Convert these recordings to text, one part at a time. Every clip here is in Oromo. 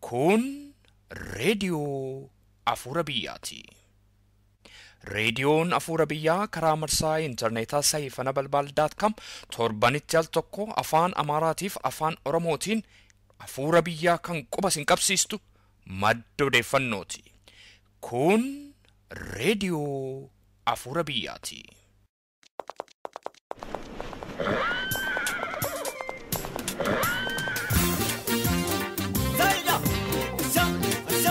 Kun reediyoo Afuura Biyyaati. Reediyoon Afuura Biyyaa karaa marsaa intarneetaa saayifana balbaal.com torbanitti al tokko afaan Amaaraatiif afaan Oromootiin Afuura Biyyaa kan quba sin qabsiistu madda odeeffannooti. Kun reediyoo Afuura Biyyaati. Zaida! Za! Za!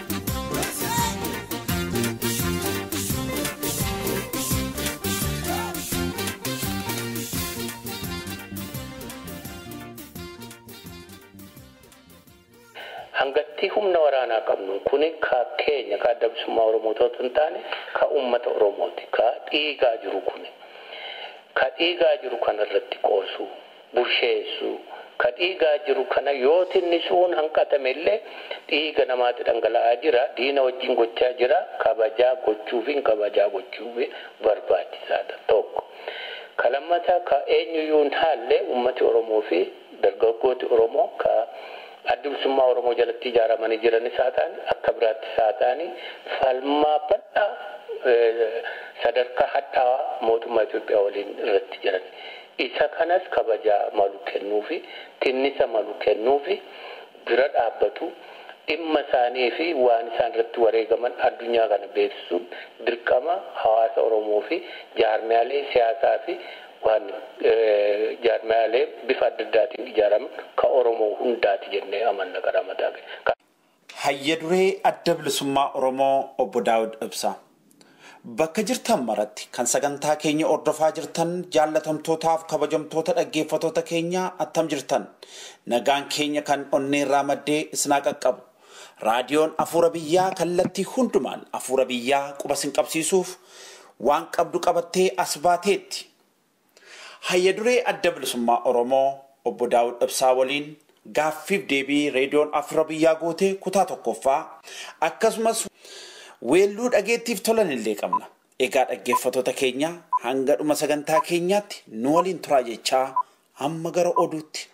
hangatti humna waraanaa qabnu kuni ka keenya ka adda bilisummaa oromoo ta'uu hin taane ka ummata oromooti ka dhiigaa jiru kuni ka dhiigaa jiru kana irratti qoosu busheessu ka dhiigaa jiru kana yoo tinnisuun hanqatame illee dhiiga namaatti dhangala'aa jira diina wajjin gochaa jira kabajaa gochuufi kabajaa gochuufi barbaachisaadha tokko ka lammataa ka eenyuyyuu hin haalle ummati oromoo fi dargaggooti oromoo ka adda bilisummaa oromoo jalatti ijaaramanii jiranis haa ta'ani akka biraattis haa ta'ani falmaa bal'aa sadarkaa hadhaawaa mootummaa Itoophiyaa waliin irratti jiran. Isa kanas kabajaa malu kennuufi tinnisa malu kennuufi bira dhaabbatu dhimma isaanii fi waan isaan irratti wareegaman addunyaa kana beeksisuun dirqama hawaasa oromoo fi jaarmiyaalee siyaasaa fi waan jaarmiyaalee bifa adda addaatiin ijaaraman ka oromoo hundaati jennee amanna gara mataa Hayya duree adda bilisummaa Oromoo obbo Daawud Ibsaa. Bakka jirtan maratti kan sagantaa keenya ordofaa jirtan jaallatamtootaaf kabajamtoota dhaggeeffatoota keenya attam jirtan nagaan keenya kan onneerraa maddee isinaa qaqqabu. Raadiyoon Afuura Biyyaa kallattii hundumaan Afuura Biyyaa quba sin qabsiisuuf waan qabdu qabattee as baateetti. Hayya duree adda bilisummaa Oromoo obbo Daawud Ibsaa waliin gaaffiif deebii reediyoon Afuura Biyyaa gootee kutaa tokkoffaa akkasumas weelluu dhageettiif tolan illee qabna. Egaa dhaggeeffatoota keenya hanga dhuma sagantaa keenyaatti nu waliin turaa jechaa hamma gara oduutti.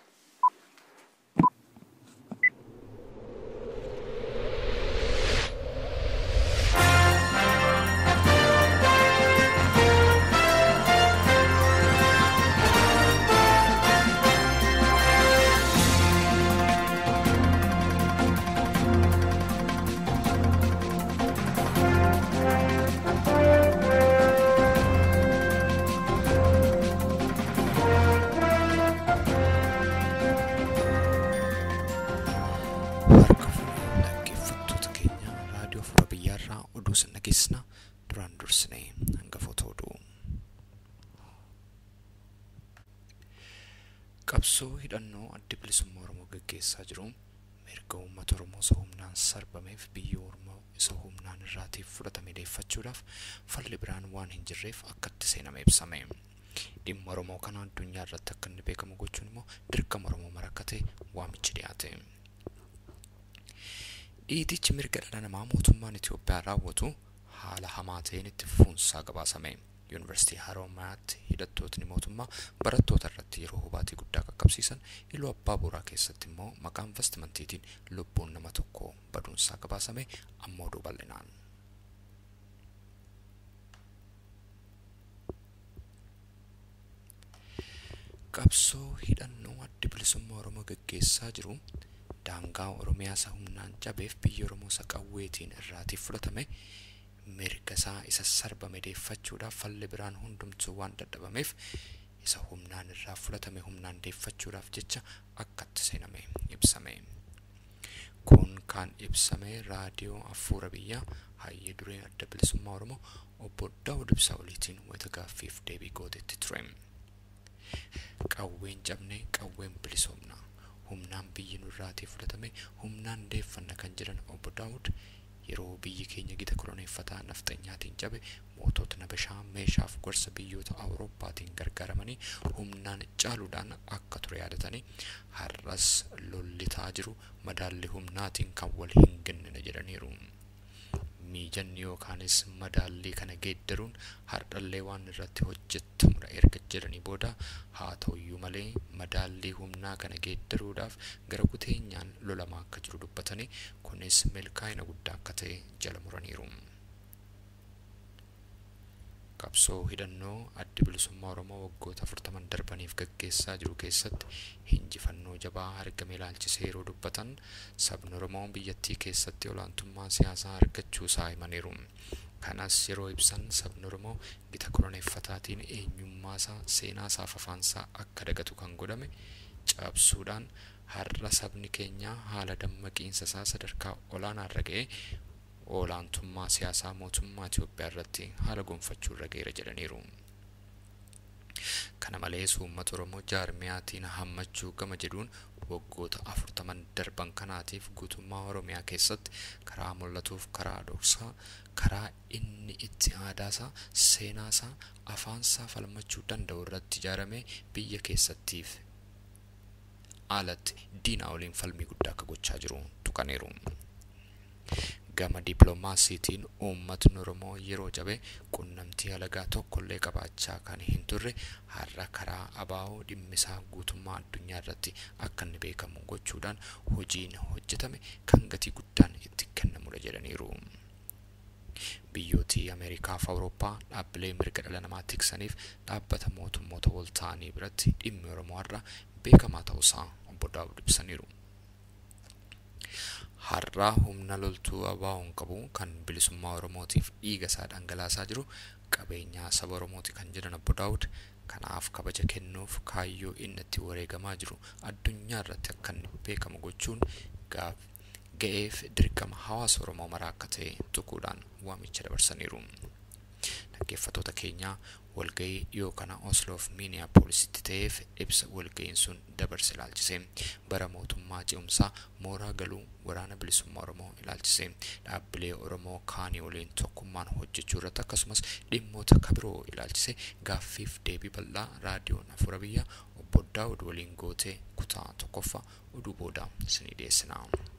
Harka fuudhee dhaggeeffattoota keenya raadiyoo Afuura Biyyaarraa oduu sin dhageessina duraan dursinee hangafoota oduu. Qabsoo hidhannoo adda bilisummaa Oromoo gaggeessaa jiru mirga uummata Oromoo isa humnaan sarbameef biyya Oromoo isa humnaan irraatiif fudhatame deeffachuudhaaf falli biraan waan hin jirreef akkatti seename ibsame. Dhimma Oromoo kana addunyaa irratti akka inni beekamu gochuun immoo dirqama Oromoo mara akka ta'e waamichi dhiyaate. Dhiitichi mirga dhala namaa mootummaan Itoophiyaa raawwatu haala hamaa ta'een itti fufunsaa gabaasame. Yuunivarsiitii Haroomayaatti hidhattootni mootummaa barattoota irratti yeroo hubaatii guddaa qaqqabsiisan iluu abbaa booraa keessatti immoo maqaa investimantiitiin lubbuun nama tokko baduunsaa gabaasame ammoo oduu bal'inaan. Qabsoo hidhannoo adda bilisummaa Oromoo gaggeessaa jiru daangaa Oromiyaa isa humnaan cabeef biyya Oromoo isa qawweetiin irraatiif fudhatame mirga isaa isa sarbame deeffachuudhaaf falli biraan hundumtuu waan dadhabameef isa humnaan irraa fudhatame humnaan deeffachuudhaaf jecha akkatti seename ibsame. Kun kan ibsame raadiyoo Afuura Biyyaa hayya duree adda bilisummaa Oromoo obbo Daawud Ibsaa waliitiin wayita gaaffiif deebii gootetti ture. Qawween cabne qawween bilisoomna. humnaan biyyi nurraatii fudhatame humnaan deeffanna kan jedhan obbo Daawud yeroo biyyi keenya gita koloneeffataa nafxanyaatiin cabe mootota nabashaa meeshaaf gorsa biyyoota awurooppaatiin gargaaramanii humnaan caaluudhaan akka ture yaadatanii har'as lollitaa jiru madaalli humnaatiin kan wal hin gennine jedhaniiru. miijanni yookaanis madaallii kana geeddaruun hardhallee waan irratti hojjetamudha erga jedhanii booda haa ta'uyyuu malee madaallii humnaa kana geeddaruudhaaf gara kuteenyaan lolamaa akka jiru dubbatanii kunis milkaa'ina guddaa akka ta'e jala muraniiru. qabsoo hidhannoo addi bilisummaa oromoo waggoota afurtaman darbaniif gaggeessaa jiru keessatti injifannoo jabaa argame ilaalchisee yeroo dubbatan sabni oromoo biyyattii keessatti olaantummaa siyaasaa argachuu isaa himaniiru kanas yeroo ibsan sabni oromoo gita koloneeffataatiin eenyummaasaa seenaasaa fi afaansaa akka dagatu kan godhame cabsuudhaan har'a sabni keenya haala dammaqiinsa isaa sadarkaa olaanaa irra ga'e olaantummaa siyaasaa mootummaa Itoophiyaa irratti haala gonfachuu irra ga'eera jedhaniiru. Kana malees uummata Oromoo jaarmiyaatiin hammachuu gama jedhuun waggoota afurtaman darban kanaatiif guutummaa Oromiyaa keessatti karaa mul'atuuf karaa dhoksaa karaa inni itti aadaasaa seenaasaa afaansaa falmachuu danda'u irratti ijaaramee biyya keessattiif alatti diinaa waliin falmii guddaa akka gochaa jiru tuqaniiru. gama dippiloomaasiitiin uummatni oromoo yeroo jabe qunnamtii alagaa tokkollee qabaachaa kan hin turre har'a karaa abaa'oo dhimmisaa guutummaa addunyaa irratti akka inni beekamu gochuudhaan hojiin hojjetame kan gatii guddaan itti kennamudha jedhaniiru. Biyyootii Ameerikaa fi Awurooppaa dhaabbilee mirga dhala namaa tiksaniif dhaabbata mootummoota wal ta'anii biratti dhimmi Oromoo har'a beekamaa ta'uusaa obbo Daawud ibsaniiru. har'aa humna loltuu abaa'oon qabu kan bilisummaa oromootiif dhiiga isaa dhangalaasaa jiru qabeenyaa saba oromooti kan jedhan obbo daawud kanaaf kabaja kennuuf kaayyoo inni itti wareegamaa jiru addunyaa irratti akka inni beekamu gochuun gaaf ga'eef dirqama hawaasa oromoo maraa akka ta'e tuquudhaan waamicha dabarsaniiru. dhaggeeffattoota keenyaa walgahii dhiyoo kana osloof miiniyaapooolisitti ta'eef ibsa walgahiin sun dabarse ilaalchise bara mootummaa ce'umsaa mooraa galuu waraana bilisummaa oromoo ilaalchise dhaabbilee oromoo kaanii waliin tokkummaan hojjechuu irratti akkasumas dhimmoota kabiroo ilaalchise gaaffiif deebii bal'aa raadiyoon afura biyya obbo daawud waliin gootee kutaa tokkoffaa oduu booda isinii dhiyeessina.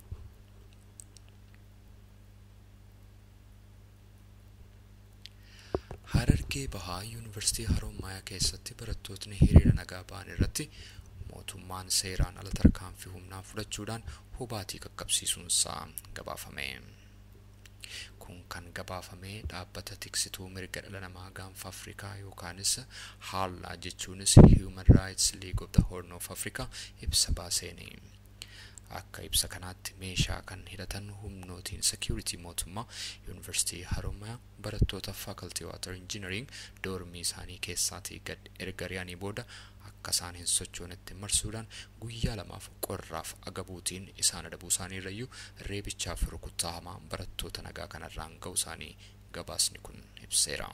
Harargee Bahaa Yuunivarsiitii Haromaayaa keessatti barattootni hiriira nagaa ba'an irratti mootummaan seeraan ala tarkaanfii humnaa fudhachuudhaan hubaatii qaqqabsiisuunsaa gabaafame. Kun kan gabaafame dhaabbata tiksituu mirga dhala namaa gaanfa Afrikaa yookaanis haallaa jechuunis Human Rights League of the Horn of Africa ibsa baaseeni. akka ibsa kanaatti meeshaa kan hidhatan humnootiin security mootummaa yuunivarsiitii haromayaa barattoota faculty water engineering doormii isaanii keessaatii gad erga ari'anii booda akka isaan hin sochoonetti marsuudhaan guyyaa lamaaf qorraaf agabuutiin isaan adabuu isaanii irrayyuu reebichaaf rukuttaa hamaa barattoota nagaa kanarraan ga'u isaanii gabaasni kun ibseera.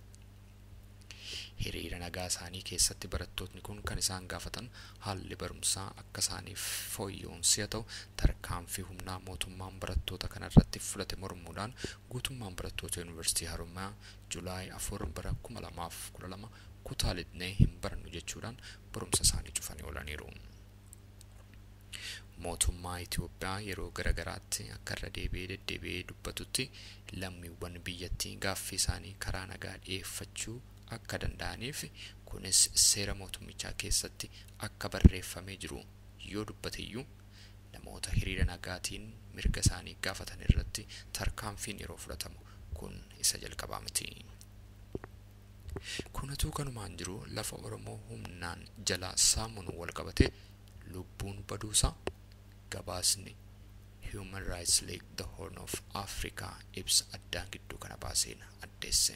hiriira nagaa isaanii keessatti barattootni kun kan isaan gaafatan haalli barumsaa akka isaaniif fooyya'uun si'a ta'u tarkaanfii humnaa mootummaan barattoota kanarratti fudhate mormuudhaan guutummaan barattoota yuunivarsiitii haromayaa julaay afur bara kuma lamaaf kudha lama kutaa lidnee hin barannu jechuudhaan barumsa isaanii cufanii oolaniiru. mootummaa Itoophiyaa yeroo garagaraatti akka irra deebi'ee deddeebi'ee dubbatutti lammiiwwan biyyattii gaaffii isaanii karaa nagaa dhiyeeffachuu akka danda'aniif kunis seera mootummichaa keessatti akka barreeffamee jiru yoo dubbateyyuu namoota hiriira nagaatiin mirga isaanii gaafatan irratti tarkaanfiin yeroo fudhatamu kun isa jalqabaa miti. Kunatu kanumaan jiru lafa Oromoo humnaan jalaa saamuun wal qabate lubbuun baduusaa gabaasni Human Rights League the Horn of Africa ibsa addaan gidduu kana baaseen addeesse.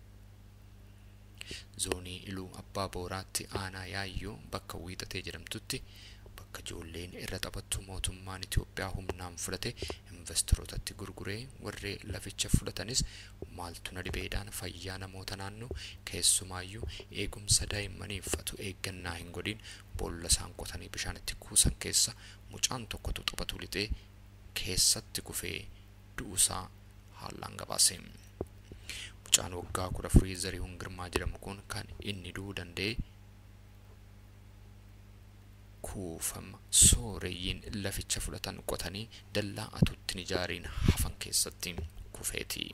zoonii iluu abbaa booraatti aanaa yaayyoo bakka wiixatee jedhamtutti bakka ijoolleen irra taphattu mootummaan Itoophiyaa humnaan fudhate investorootatti gurguree warree laficha fudhatanis maaltu na dhibeedhaan fayyaa namoota naannoo keessumaayyuu eegumsa daa'immaniiffatu eeggannaa hin godhin boolla isaan qotanii bishaan itti kuusan keessa mucaan tokkotu taphatu lixee keessatti kufee du'uusaa haallaan gabaase. mucaan waggaa kudha afurii zarihuun girmaa jedhamu kun kan inni du'uu danda'e kuufama sooreyyiin laficha fudhatan qotanii dallaa atuuttiin ijaariin hafan keessatti kufeeti.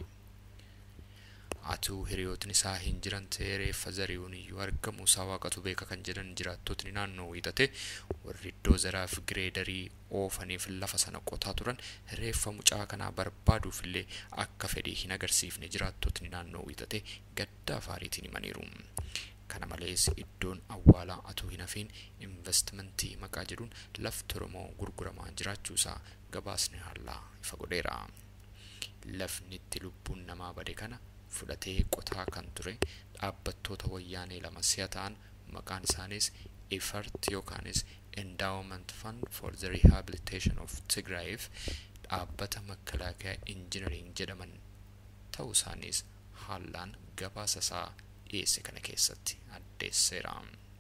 Atuu hiriyootni isaa hin jiran ta'ee reeffa zari'uun iyyuu argamu isaa waaqatu beeka kan jedhan jiraattotni naannoo wiixate warri iddoo zaraaf gireedarii oofaniif lafa sana qotaa turan reeffa mucaa kanaa barbaaduuf illee akka fedhii hin agarsiifne jiraattotni naannoo wiixate gadda afaariitiin himaniiru. Kana malees iddoon awwaalaa atuu hin hafiin investimentii maqaa jedhuun lafti Oromoo gurguramaa jiraachuusaa gabaasni hallaa ifa godheera. Lafni itti lubbuun namaa bade kana fudhatee qotaa kan ture dhaabbattoota wayyaanee lama si'a ta'an maqaan isaaniis effort yookaanis endowment fund for the rehabilitation of tigraayiif dhaabbata makalaakaa injinariing jedhaman ta'uu isaaniis haallaan gabaasa isaa dhiyeesse kana keessatti addeesseera.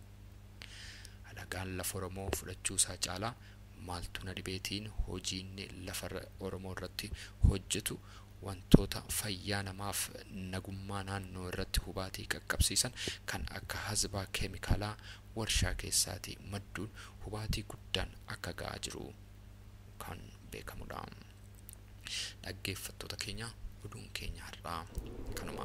Alagaan lafa Oromoo fudhachuu isaa caalaa maaltu na dhibeetiin hojiin lafa Oromoo irratti hojjetu wantoota fayyaa namaaf nagummaa naannoo irratti hubaatii qaqqabsiisan kan akka hazbaa keemikaalaa warshaa keessaatii madduun hubaatii guddaan akka ga'aa jiru kan beekamudha. Dhaggeeffattoota keenya oduun keenya har'aa kanuma.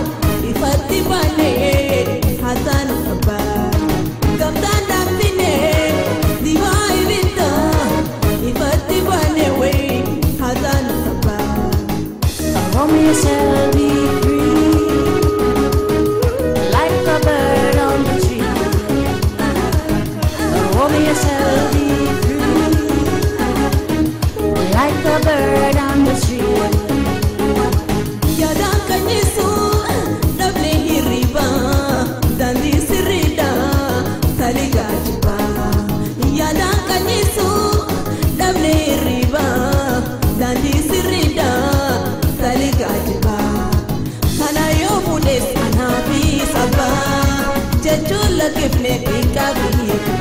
Gamtaan dhaabsinee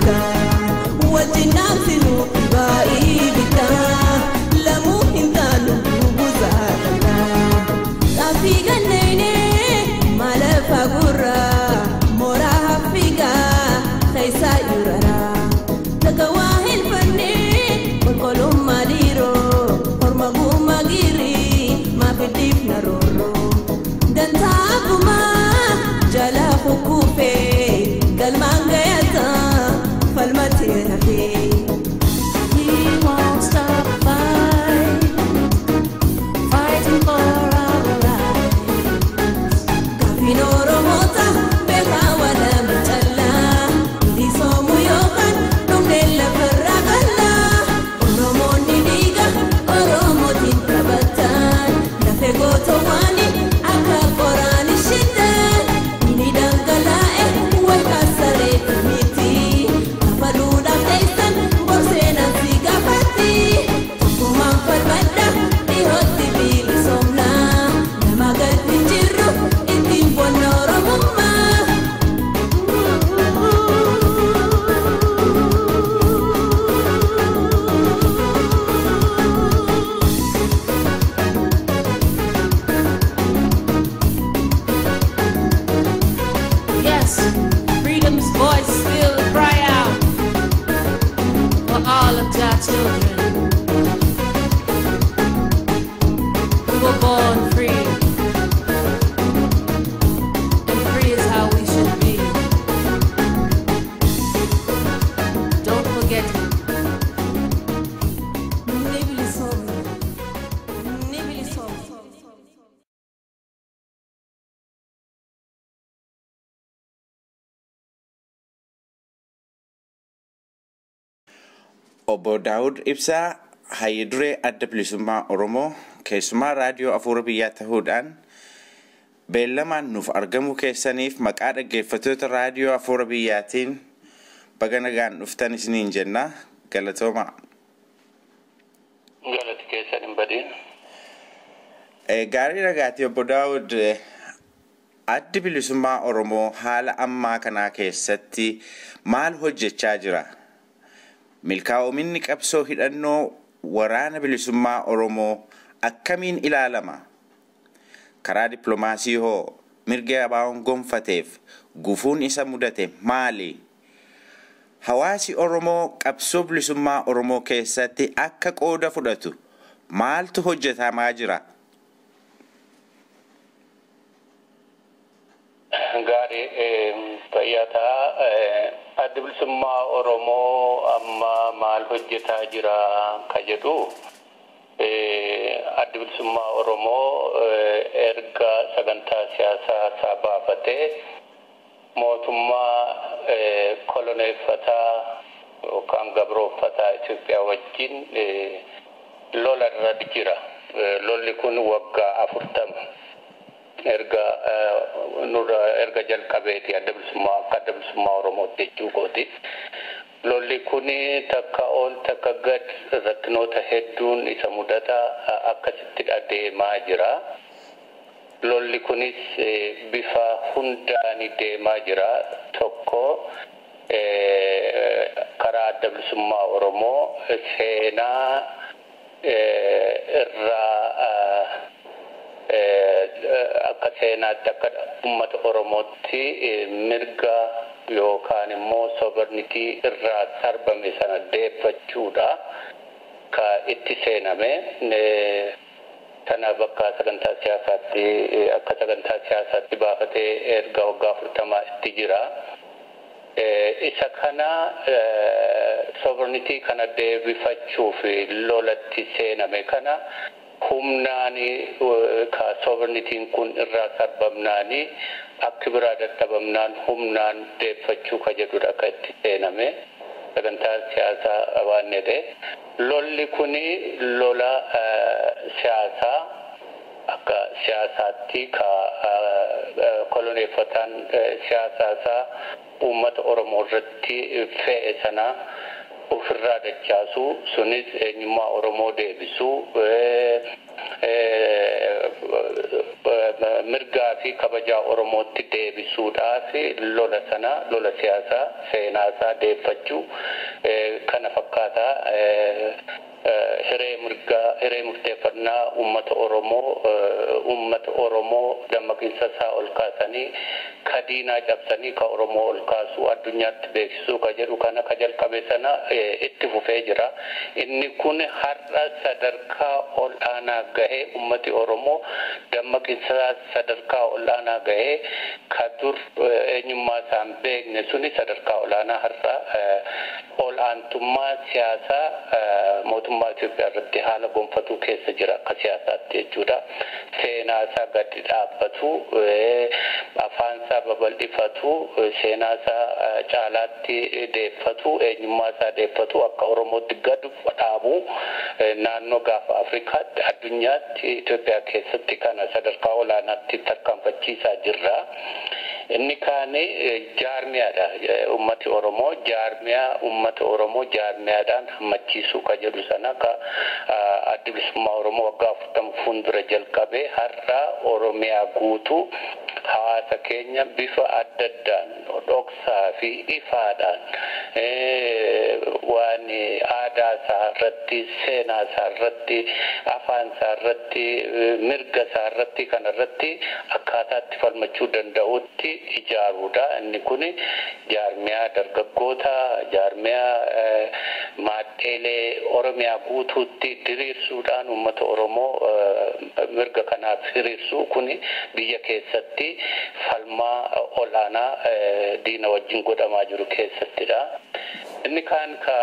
bittaa wajjin dhaamsinu baay'ee bittaa lamuu hin taanu buusaa dandaa xaafii ganneenee maalafa gurraa mooraa haffigaa keessaa yuuraraa takka waa hin fannee qulqullummaa dhiiroo horma guumaa giirii maafiddiif na roorroo dantaa abbumaa jala kukkuufee galmaan gayataa falmatee hafee. We won't stop fighting, fighting for our rights. Gaafiin Oromoota beekaa walaba callaa Bilisoomuu yookaan dhumneen lafarraa qallaa Oromoonni dhiiga Oromootiin taphatan Lafee gootowwaani akka qoraan ishittan Inni dhangalaa'e walkaa sareetu miti Lafa duudhaaf teessan borseenan si gaafatti Tokkummaan falmadha dhihootti bilisoomnaa Nama gadi jirru ittiin bonna Oromummaa. Yes, freedom's voice still cry out for all of our children. We were born free, and free is how we should be. Don't forget it. Ni bilisoomna. Ni bilisoomna. Obbo Daawud Ibsaa hayya duree adda bilisummaa Oromoo keessumaa raadiyoo afuura biyyaa ta'uudhaan beellamaan nuuf argamuu keessaniif maqaa dhaggeeffattoota raadiyoo afuura biyyaatiin baga nagaan dhuftan isiniin jenna galatoomaa. Galati keessan hin badin. Eh, Gaarii ragaati obbo Daawud eh, addi bilisummaa Oromoo haala ammaa kanaa keessatti maal hojjechaa jira? Milkaa'ominni qabsoo hidhannoo waraana bilisummaa Oromoo akkamiin ilaalama? Karaa dippiloomaasii hoo mirga abaa'oon gonfateef gufuun isa mudate maali? Hawaasi Oromoo qabsoo bilisummaa Oromoo keessatti akka qooda fudhatu maaltu hojjetamaa jira? Gaarii fayyataa addi bilisummaa Oromoo amma maal hojjetaa jira ka jedhu addi bilisummaa Oromoo erga sagantaa siyaasaa isaa baafatee mootummaa koloneeffataa yookaan gabrooffataa Itoophiyaa wajjin lola irra jira. Lolli kun waggaa afurtama. erga nurra erga jalqabeeti adda bilisummaa akka adda bilisummaa oromootti jechuu kooti lolli kun takka ol takka gad rakkinoota hedduun isa mudata akkasitti adeemaa jira lolli kunis bifa hundaan deemaa jira tokko karaa adda bilisummaa oromoo seenaa irraa akka seenaatti akka uummata oromootti mirga yookaan immoo sobernitii irraa sarbame sana deeffachuudha ka itti seename sana bakka sagantaa siyaasaatti akka sagantaa siyaasaatti baafatee erga waggaa afurtamaa itti jira. isa kana sobernitii kana deebifachuuf lolatti seename kana humnaani ka sobernitiin kun irraa sarbamnaani akka biraa dadhabamnaan humnaan deeffachuu ka jedhudha akka itti seename sagantaa siyaasaa waan jedhe lolli kuni lola siyaasaa akka siyaasaatti ka koloneeffataan siyaasaasaa uummata oromoo irratti fe'e sana ofirraa dachaasu sunis eenyummaa oromoo deebisu mirgaa fi kabajaa Oromootti deebisuudhaaf lola sana lola siyaasaa seenaasaa deeffachuu kana fakkaataa hiree mirgaa hiree murteeffannaa uummata Oromoo uummata Oromoo dammaqinsa isaa ol kaasanii ka diinaa cabsanii ka Oromoo ol kaasuu addunyaatti beeksisuu ka jedhu kana ka jalqabe sana itti fufee jira. Inni kun har'a sadarkaa ol aanaa gahee uummati Oromoo dammaqinsa sadarkaa ol aanaa gahee ka dur eenyummaa isaan beekne suni sadarkaa olaanaa har'a ol aantummaa siyaasaa mootummaa Itoophiyaa irratti haala gonfatuu keessa jira akka siyaasaatti jechuudha. Seenaa isaa gadi dhaabbatu, afaan isaa babal'ifatu, seenaa isaa caalaatti deeffatu, eenyummaa isaa deeffatu akka Oromootti gad dhaabu naannoo gaafa Afrikaatti addunyaatti Itoophiyaa keessatti kana sadarkaa olaanaatti tarkaanfachiisaa jirra. Inni kaan jaarmiyaadha. Ummati Oromoo jaarmiyaa ummata Oromoo jaarmiyaadhaan hammachiisuu ka jedhu sana ka adda bilisummaa Oromoo waggaa afurtama fuuldura jalqabee har'a Oromiyaa guutuu hawaasa keenya bifa adda addaan dhoksaa fi ifaadhaan waan aadaa isaa irratti seenaa isaa irratti afaan isaa irratti mirga isaa irratti kana irratti akkaataatti falmachuu danda'utti ijaaruudha. Inni kun jaarmiyaa dargaggoota jaarmiyaa maadheelee Oromiyaa guutuutti diriirsuudhaan uummata Oromoo mirga kanaaf hiriirsuu kun biyya keessatti falmaa olaanaa diina wajjin godhamaa jiru keessattidha. Inni kaan ka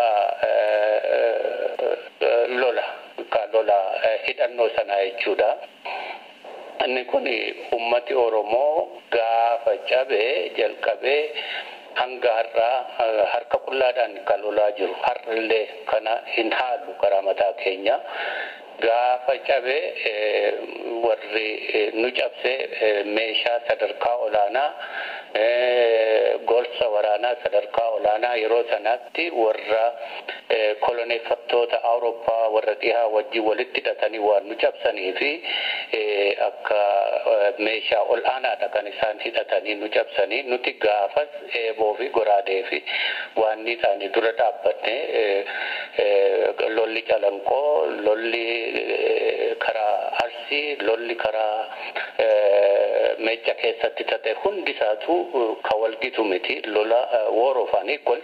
lola ka lola hidhannoo sanaa jechuudha. Inni kun ummati Oromoo gaafa cabee jalqabee hanga har'aa harka qullaadhaan kan lolaa jiru har'illee kana hin haallu karaa mataa keenya. Gaafa cabee warri nu cabse meeshaa sadarkaa olaanaa gorsa waraanaa sadarkaa olaanaa yeroo sanatti warra koloneeffattoota Awurooppaa warra dhihaa wajjin walitti hidhatanii waan nu cabsanii fi akka meeshaa ol aanaadha kan isaan hidhatanii nu cabsanii nuti gaafas eeboo fi goraadee fi waan isaanii dura dhaabbanne lolli calanqoo lolli karaa arsii lolli karaa meecha keessatti tate hundi isaatu ka walgitu miti lola war of unequals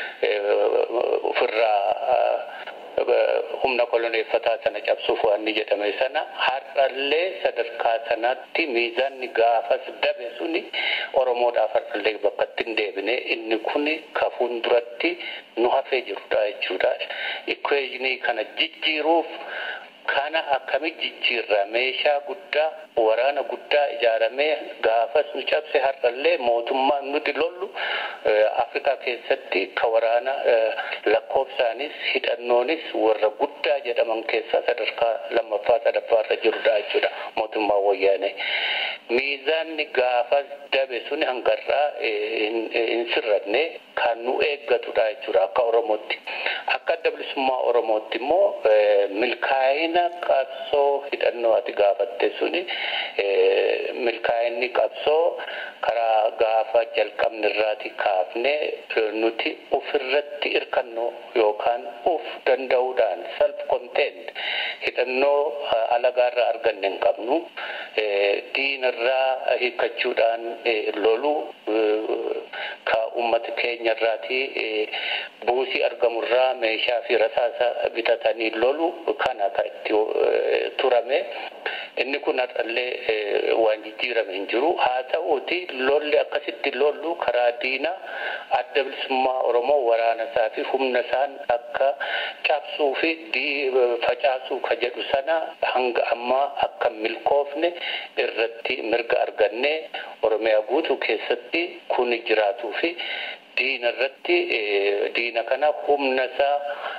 ofirraa humna koloneeffataa sana cabsuuf waan ni jedhame sana har'allee sadarkaa sanatti miizaanni gaafas dabe suni oromoodhaaf har'allee bakka itti hin deebine inni kun ka fuulduratti nu hafee jirudha jechuudha. Ikweejinii kana jijjiiruuf kana akkamitti jijjiirra meeshaa guddaa waraana guddaa ijaaramee gaafas nu cabse har'allee mootummaan nuti lollu afrikaa keessatti ka waraana lakkoofsaanis hidhannoonis warra guddaa jedhaman keessaa sadarkaa lammaffaa sadaffaarra jirudha jechuudha mootummaa wayyaanee miizaanni gaafas dabe sun hangarraa hin sirranne kan nu eeggatudha jechuudha akka oromootti akka adda bilisummaa oromootti immoo milkaa'ina qabsoo hidhannoo ati gaafatte suni milkaa'inni qabsoo karaa gaafa jalqabni irraati kaafne nuti ofirratti hirkannoo yookaan uf danda'uudhaan self content hidhannoo alagaarraa arganne hin qabnu diinarraa hiikkachuudhaan lolu ka ummata keenya irraati buusii argamurraa meeshaa fi rasaasa bitatanii lolu kana ka itti turame inni kun har'allee waan jijjiirame hin jiru haa ta'uuti lolli akkasitti lollu karaa diina adda bilisummaa oromoo waraana isaa fi humna isaan akka cabsuu fi facaasuu ka jedhu sana hanga ammaa akka milkoofne irratti mirga arganne oromiyaa guutuu keessatti kun jiraatuu fi diina irratti diina kana humna isaa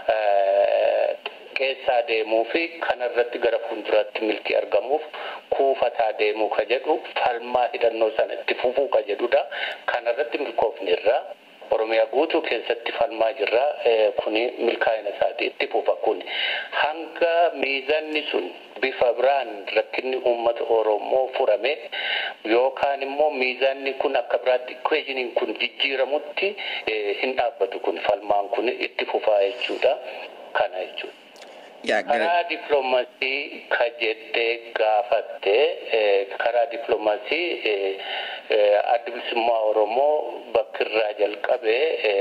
keessaa deemuu fi kanarratti gara fuulduraatti milkii argamuuf kuufataa deemuu ka jedhu falmaa hidhannoo sana itti fufuu ka jedhudha. Kanarratti milkoofne irraa Oromiyaa guutuu keessatti falmaa jirra. Kuni milkaa'ina isaati itti fufa kuni. Hanga miizanni sun bifa biraan rakkinni uummata Oromoo furame yookaan immoo miizanni kun akka biraatti equationin kun jijjiiramutti hin dhaabbatu kun falmaan kun itti fufaa jechuudha. Kana jechuudha. karaa diploomasii ka jettee gaafatte karaa diploomasii adda bilisummaa Oromoo bakkirraa jalqabe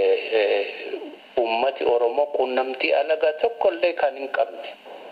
ummati Oromoo quunnamtii alagaa tokkollee kan hin qabne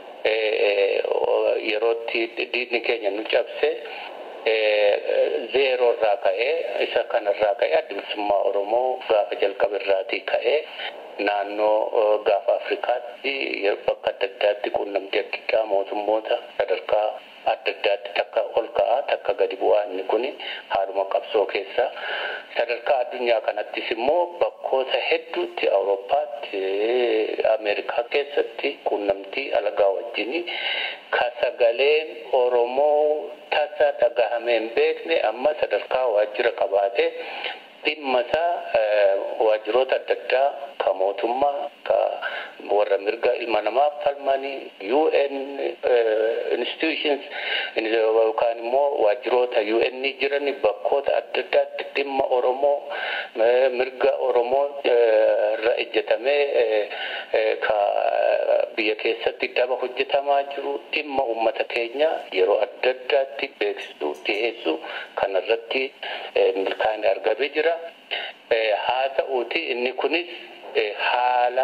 yerootti diinni keenya nu cabse zeeroo irraa ka'ee isa kanarraa ka'ee adda bilisummaa Oromoo gaafa jalqabe irraatii ka'ee naannoo gaafa Afrikaatti bakka adda addaatti quunnamtii adda mootummoota sadarkaa adda addaatti takka ol ka'aa takka gadi bu'aa inni kun haaluma qabsoo keessa sadarkaa addunyaa kanattis immoo bakkoota hedduutti awurooppaatti ameerikaa keessatti quunnamtii alagaa wajjin ka sagaleen oromoo tasa dhagahamee hin beekne amma sadarkaa waajjira qabaatee dhimma isaa waajjiroota adda addaa ka mootummaa ka warra mirga ilma namaaf falmanii UN institutions yookaan immoo waajjiroota UN jiran bakkoota adda addaatti dhimma Oromoo mirga Oromoo irra ejjetamee ka biyya keessatti daba hojjetamaa jiru dhimma uummata keenya yeroo adda addaatti beeksisuu dhiyeessuu kanarratti milkaa'inni argamee jira. Haa ta'uuti inni kunis haala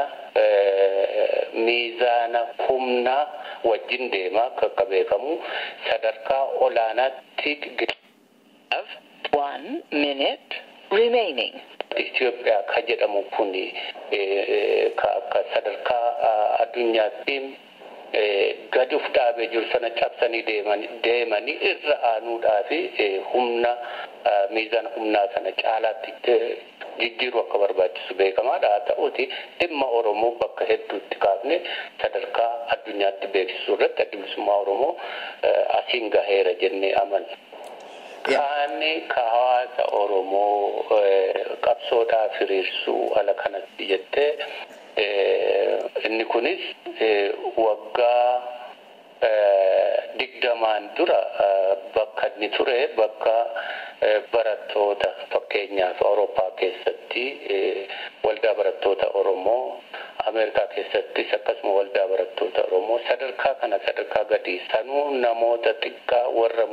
miizaana humnaa wajjin deema akka beekamu sadarkaa olaanaatti One minute remaining. Itoophiyaa ka jedhamu kun ka akka sadarkaa addunyaatti gadi uf dhaabee jiru sana cabsanii deemanii irra aanuudhaa fi humna miizaan humnaa sana caalaatti jijjiiruu akka barbaachisu beekamaadha. Haa ta'uuti dhimma Oromoo bakka hedduutti kaafne sadarkaa addunyaatti beeksisuu irratti adda bilisummaa Oromoo asiin gaheera jennee amanna. Kaani ka hawaasa Oromoo qabsoodhaaf hiriirsuu ala kanatti jettee inni kunis waggaa digdamaan dura bakka inni ture bakka barattoota fakkeenyaaf Awurooppaa keessatti waldaa barattoota Oromoo Ameerikaa keessattis akkasuma waldaa barattoota Oromoo sadarkaa kana sadarkaa gadi sanuu namoota xiqqaa warra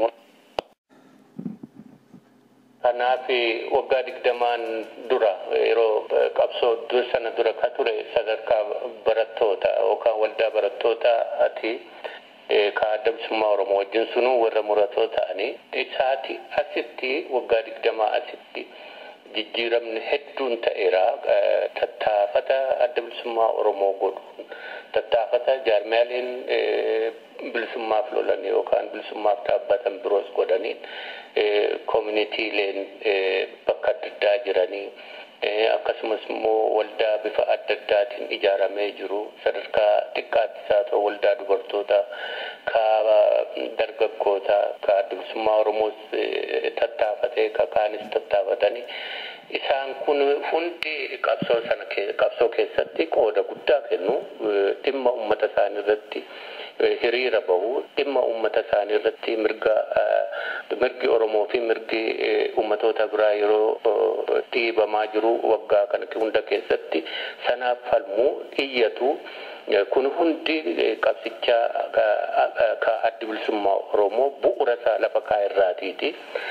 Kanaaf waggaa digdamaan dura yeroo qabsoo sana dura ka ture sadarkaa barattoota yookaan waldaa barattootaati ka adda bilisummaa Oromoo wajjin sunuu warra muratoo ta'anii isaati asitti waggaa digdamaa asitti jijjiiramni hedduun ta'eera tattaafata adda bilisummaa Oromoo godhuun tattaafata jaarmiyaaleen bilisummaaf lolan yookaan bilisummaaf dhaabbatan biroos godhaniin koominitiileen bakka adda addaa jiranii akkasumas immoo waldaa bifa adda addaatiin ijaaramee jiru sadarkaa xiqqaattis haa ta'u waldaa dubartoota ka dargaggoota ka adda bilisummaa oromoos tattaafatee ka kaanis tattaafatanii isaan kun hundi qabsoo sana qabsoo keessatti qooda guddaa kennu dhimma uummata isaanii irratti hiriira bahu dhimma uummata isaanii irratti mirga mirgi oromoo fi mirgi uummatoota biraa yeroo dhiibamaa jiru waggaa kana hunda keessatti sanaaf falmuu iyyatu kun hundi qabsicha ka addi bilisummaa oromoo bu'uura isaa lafa kaa'erraatiiti.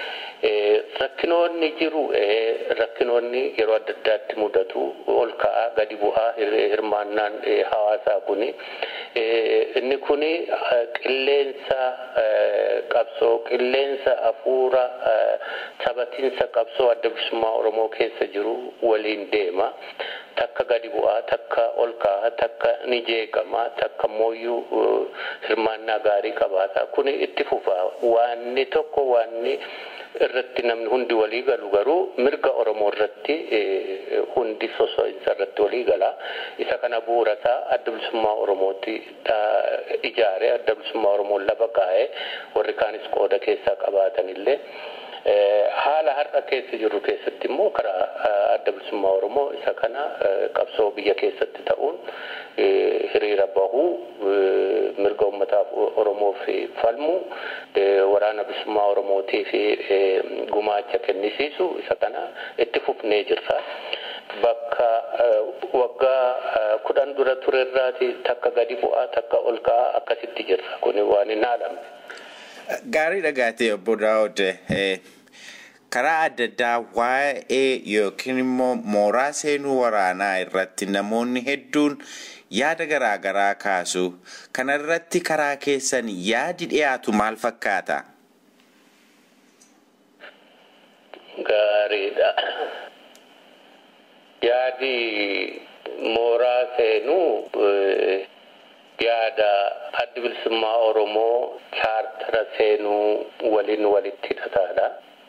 rakkinoonni jiru rakkinoonni yeroo adda addaatti mudatu ol ka'aa gadi bu'aa hirmaannaan hawaasaa kuni inni kuni qilleensa qabsoo qilleensa hafuura taphatiinsa qabsoo adda bilisummaa oromoo keessa jiru waliin deema takka gadi bu'aa takka ol ka'aa takka ni jeeqama takka mooyyuu hirmaannaa gaarii qabaata kuni itti fufa waanni tokko waanni irratti namni hundi walii galu garuu mirga oromoo irratti hundi soso'insa irratti walii gala isa kana bu'uura isaa adda bilisummaa oromooti ijaare adda bilisummaa oromoo lafa kaa'ee warri kaanis qooda keessaa qabaatanillee Haala har'a keessa jirru keessatti immoo karaa adda bilisummaa Oromoo isa kana qabsoo biyya keessatti ta'uun hiriira bahuu mirga uummataaf Oromoof falmu waraana bilisummaa Oromootiif gumaacha kennisiisu isa kana itti fufnee jirra. Bakka waggaa kudhan dura turerraati takka gadi bu'aa takka ol ka'aa akkasitti jirra. Kuni waan hin haalamne. Gaarii dhagaatee obbo Daawud karaa adda addaa waa'ee yookiin immoo mooraa seenuu waraanaa irratti namoonni hedduun yaada garaa garaa kaasu. Kana irratti karaa keessan yaadi dhiyaatu maal fakkaata? Gaariidha. Yaadi mooraa seenuu yaada addi bilisummaa Oromoo chaartara seenuu waliin walitti hidhataadha.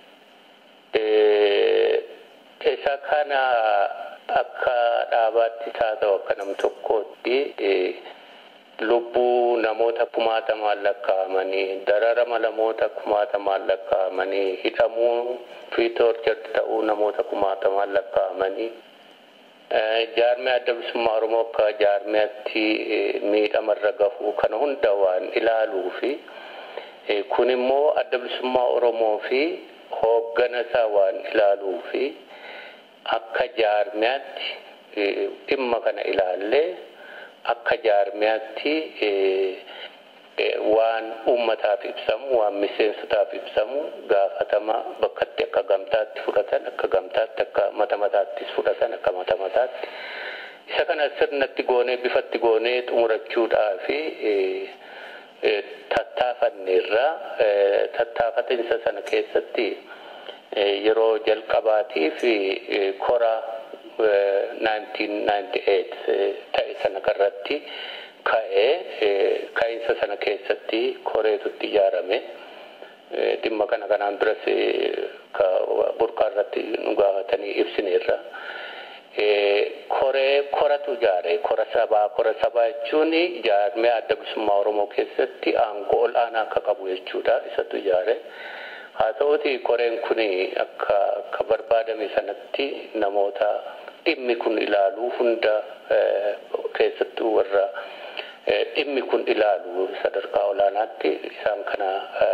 Isa kana akka dhaabaatti haa ta'u akka nam tokkootti lubbuu namoota kumaatamaan lakkaa'amanii dararama namoota kumaatamaan lakkaa'amanii hidhamuu fi toorjarti ta'uu namoota kumaatamaan lakkaa'amanii jaarmee adda bilisummaa Oromoo akka jaarmeetti miidhamarra gahuu kana hunda waan ilaaluu fi kun immoo adda bilisummaa Oromoo fi hooggana isaa waan ilaaluu fi akka jaarmeetti dhimma kana ilaallee akka jaarmeetti waan uummataaf ibsamu waan miseensotaaf ibsamu gaafatama bakkatti akka gamtaatti fudhatan akka gamtaatti akka mata mataattis fudhatan akka mata mataatti isa kana sirnatti goonee bifatti goonee xumurachuudhaa fi tattaafanneerra tattaafatinsa sana keessatti yeroo jalqabaatiif kora 1998 ta'e sana irratti ka'ee ka'iinsa sana keessatti koreetutti ijaarame dhimma kana kanaan duras burqaa irratti nu gaafatanii ibsineerra. Koree koratu ijaare kora sabaa kora sabaa jechuun jaarmee adda bilisummaa Oromoo keessatti aangoo ol aanaa akka qabu jechuudha isatu ijaare. Haa ta'uti koreen kun akka akka barbaadame sanatti namoota dhimmi kun ilaaluu hunda keessattuu warra dhimmi kun ilaalu sadarkaa olaanaatti isaan kana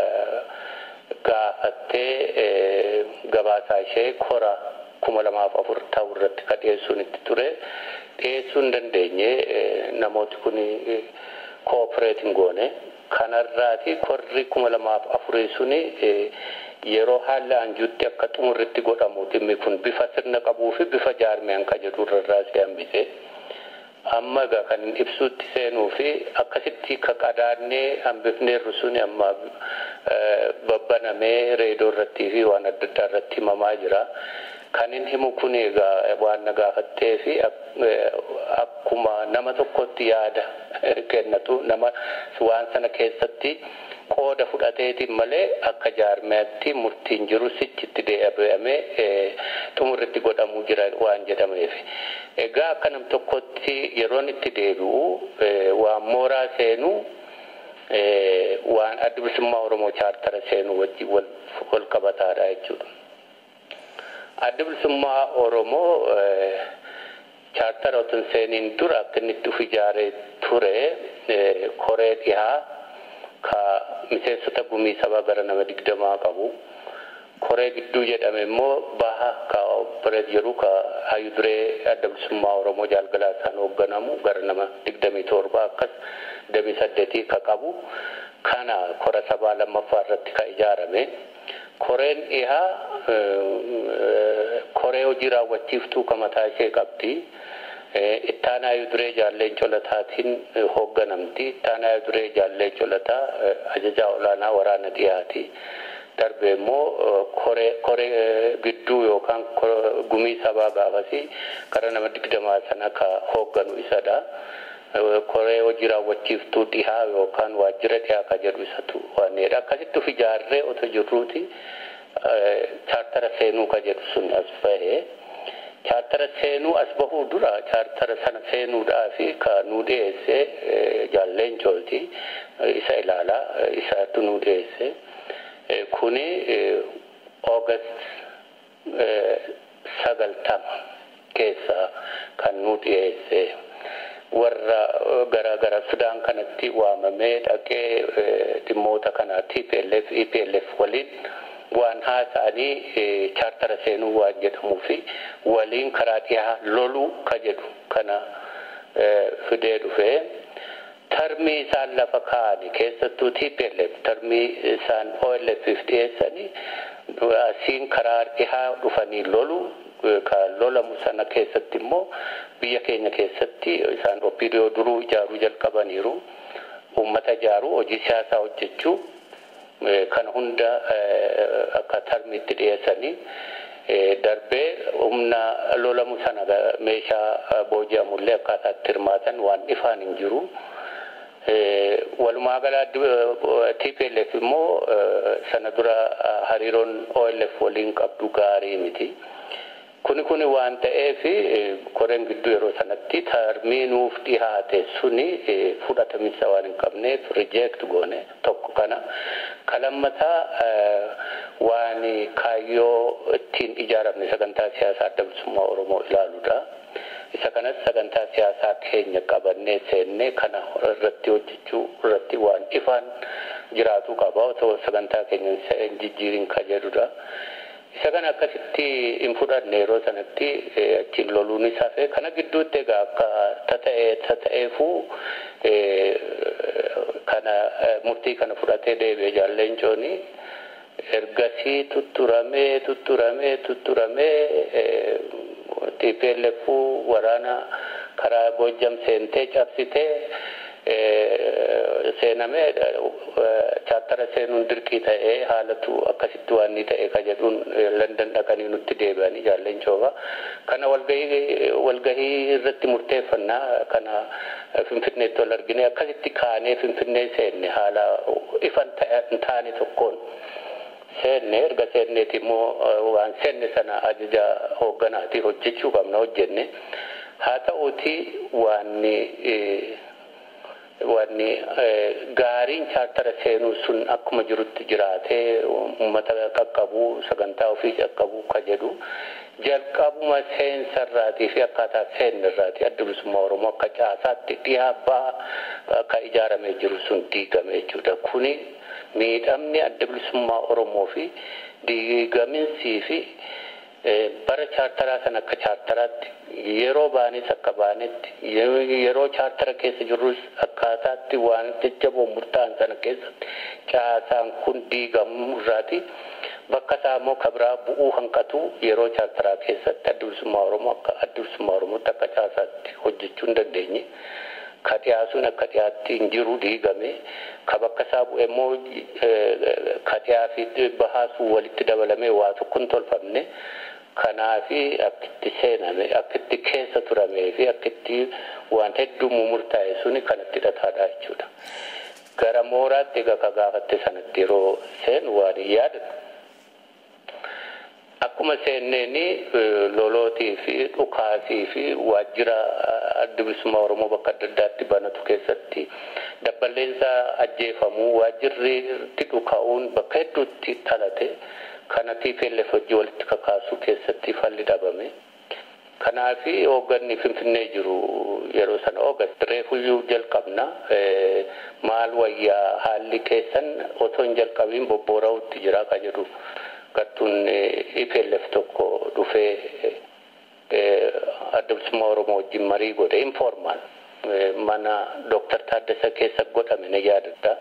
gaafattee gabaasaa ishee kora kuma lamaaf afur ta'u irratti ka dhiyeessuun itti ture dhiyeessuu hin dandeenye namooti kun koopereetiin goone kanarraati korri kuma lamaaf afurii suni yeroo haalli anjuutti akka xumurritti godhamu dhimmi kun bifa sirna qabuu fi bifa jaarmeen ka jedhu irraa si hambise. Amma egaa kan ibsuutti seenuu fi akkasitti ka qadaannee hambifneerru suni amma babbanamee reedoo irrattii fi waan adda addaa irratti himamaa jira. Kan inni himu kun egaa waan na gaafattee fi akkuma nama tokkotti yaada kennatu nama waan sana keessatti qooda fudhateetiin malee akka jaarmeetti murtiin jiru sichitti deebi'amee xumurritti godhamuu jira waan jedhameef. Egaa akka nam tokkotti yeroon itti deebi'u waan mooraa seenuu waan adda bilisummaa Oromoo chaartara seenuu wajjin wal qabataadha jechuudha. Adda bilisummaa Oromoo chaartara otoo seeniin dura akka inni itti of ijaaree ture koree dhihaa ka miseensota gumii sabaa gara nama digdamaa qabu. Koree gidduu jedhame immoo baha ka opereet jedhu ka hayyu duree adda bilisummaa Oromoo jaalgalaa isaan hoogganamu gara nama digdamii torba akkas digdamii saddeetii ka qabu. Kana kora sabaa lammaffaa irratti ka ijaarame. Koreen dhihaa koree hojii raawwachiiftuu ka mataa ishee qabdi. Ittaanaa duree jaalleen colataatiin hoogganamti. Ittaanaa duree jaalleen colataa ajajaa olaanaa waraana dhiyaati. Darbe immoo koree gidduu yookaan gumii sabaa gaafasi gara nama digdamaa sana ka hoogganu isadha. Koree hojii raawwachiiftuu dhihaa yookaan waajjira dhihaa ka jedhu isatu waanedha. Akkasitti of ijaarree otoo jirruuti chaartara seenuu ka jedhu sun as bahee. chaartara seenuu as bahuu dura chaartara sana seenuudhaa fi ka nu dhiyeesse jaalleen cooti isa ilaalaa isaatu nu dhiyeesse kuni August sagaltama keessa kan nu dhiyeesse warra gara gara Sudaan kanatti waamamee dhaqee dhimmoota kana TPLF EPLF waliin waan haasa'anii chaartara seenuu waan jedhamuu fi waliin karaa dhiyaa loluu ka jedhu kana fidee dhufee tarmii isaan lafa kaa'ani keessattuu TPLF tarmii isaan OLF'if dhiyeessanii asiin karaa dhihaa dhufanii lolu ka lolamu sana keessatti immoo biyya keenya keessatti isaan OPDO duruu ijaaruu jalqabaniiru uummata ijaaruu hojii siyaasaa hojjechuu kana hunda akka tarmiitti dhiyeessanii darbee humna lolamu sana meeshaa booji'amullee akkaataatti hirmaatan waan ifaan hin jiru. Walumaa gala TPLF immoo sana dura hariiroon OLF waliin qabdu gaarii miti. Kuni kuni waan ta'eef koreen gidduu yeroo sanatti tarmii nuuf dhihaate suni fudhatamisa waan hin qabneef rijeekt goone tokko kana. Kalammataa waan kaayyoo ittiin ijaaramne sagantaa siyaasaa adda bilisummaa Oromoo ilaaluudha. Isa kanas sagantaa siyaasaa keenya qabannee seennee kana irratti hojjechuu irratti waan ifaan jiraatu qaba otoo sagantaa keenya hin jijjiirin ka jedhudha. Isa kana akkasitti hin fudhanne yeroo sanatti achiin loluun isaa fe kana gidduutti egaa akka tata'ee tata'eefuu kana murtii kana fudhatee deebi'e jaalleen cooni ergasii tutturamee tutturamee tutturamee TPLF waraana karaa Bojjam seentee cabsitee seenamee chaartara seenuun dirqii ta'ee haalatu akkasitti waan ni ta'e ka jedhuun London dhaqanii nutti deebi'anii jaalleen cooba. Kana walgahii walgahii irratti murteeffannaa kana Finfinneetti wal argine akkasitti kaanee Finfinnee seenne haala ifan hin taane tokkoon. seenne erga seenneeti immoo waan seenne sana ajaja hoogganaati hojjechuu qabna hojjenne haa ta'uuti waanni wanni gaariin chaartara seenuu sun akkuma jirutti jiraatee uummata qaqqabuu sagantaa ofii qaqqabuu ka jedhu jalqabuma seensarraatii fi akkaataa seennirraatii adda bilisummaa oromoo akka caasaatti dhiyaa ba'a akka ijaaramee jiru sun diigame jechuudha kuni miidhamni adda bilisummaa oromoo fi diigaminsii fi bara chaartaraa san akka chaartaraatti yeroo baanis akka baanetti yeroo chaartara keessa jirrus akkaataatti waan jajjaboo murtaa'an sana keessatti caasaan kun diigamuu irraati bakka isaa immoo kabraa bu'uu hanqatu yeroo chaartaraa keessatti adda bilisummaa oromoo akka adda bilisummaa oromootti akka caasaatti hojjechuu hin dandeenye. ka dhiyaasuun akka dhiyaatti hin jiru diigame ka bakka isaa bu'e immoo ka dhiyaa fi bahaasuu walitti dabalamee waa tokko hin tolfamne kanaafi akkitti seename akkitti keessa turamee fi akkitti waan hedduu murtaa'e suni kanatti hidhataadha jechuudha. Gara mooraatti egaa ka gaafatte sanatti yeroo seenu waan hin yaadatu. Akkuma seenneeni lolootii fi dhukaasii fi waajjira adda bilisummaa Oromoo bakka adda addaatti banatu keessatti dabbaleensa ajjeefamuu waajjirri itti dhukaa'uun bakka hedduutti dhalate kana TPLF hojii walitti kakaasuu keessatti falli dhabame. Kanaafi hoogganni Finfinnee jiru yeroo sana Oogast reefuyyuu jalqabna maal wayyaa haalli keessan otoo hin jalqabiin bobboora'utti jira ka jedhu gartuun EPLF tokko dhufee adda bilisummaa Oromoo wajjin marii godhe informaal mana Dooktar Taaddasa keessa godhame na yaadadha.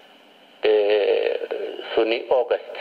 Suni August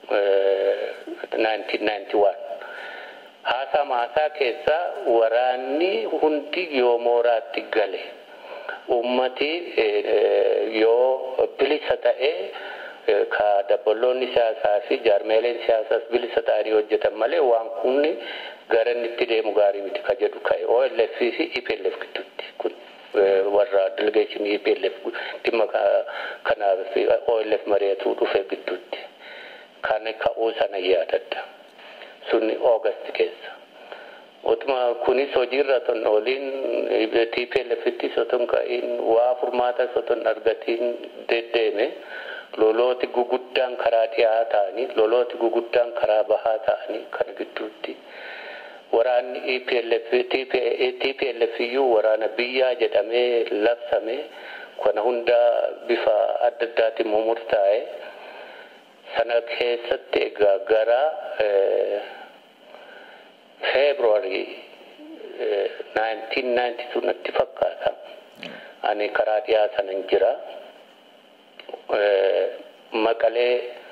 1991. Haasaa maasaa keessa waraanni hundi yoo mooraatti gale ummati yoo bilisa ta'ee ka dabballoonni siyaasaa fi jaarmeeleen siyaasaas bilisa ta'anii hojjetan malee waan kunni gara inni itti deemu gaarii miti ka jedhu ka'e OLF fi EPLF gidduutti kun warra delegeeshinii EPLF dhimma kanaaf OLF mari'atuu dhufe gidduutti kan ka'uu sana yaadadha sunni August keessa. Utuma kunis hojiirra ton ooliin TPLFittis oton ka'iin waa furmaata oton argatiin deddeeme lolooti guguddaan karaa dhiyaa ta'anii lolooti guguddaan karaa bahaa ta'anii kan gidduutti waraanni EPLF TPLF iyyuu waraana biyyaa jedhamee labsame kana hunda bifa adda addaatiin murtaa'e sana keessatti egaa gara February 1992 natti fakkaata. Ani karaa dhiyaa sanan jira. Maqalee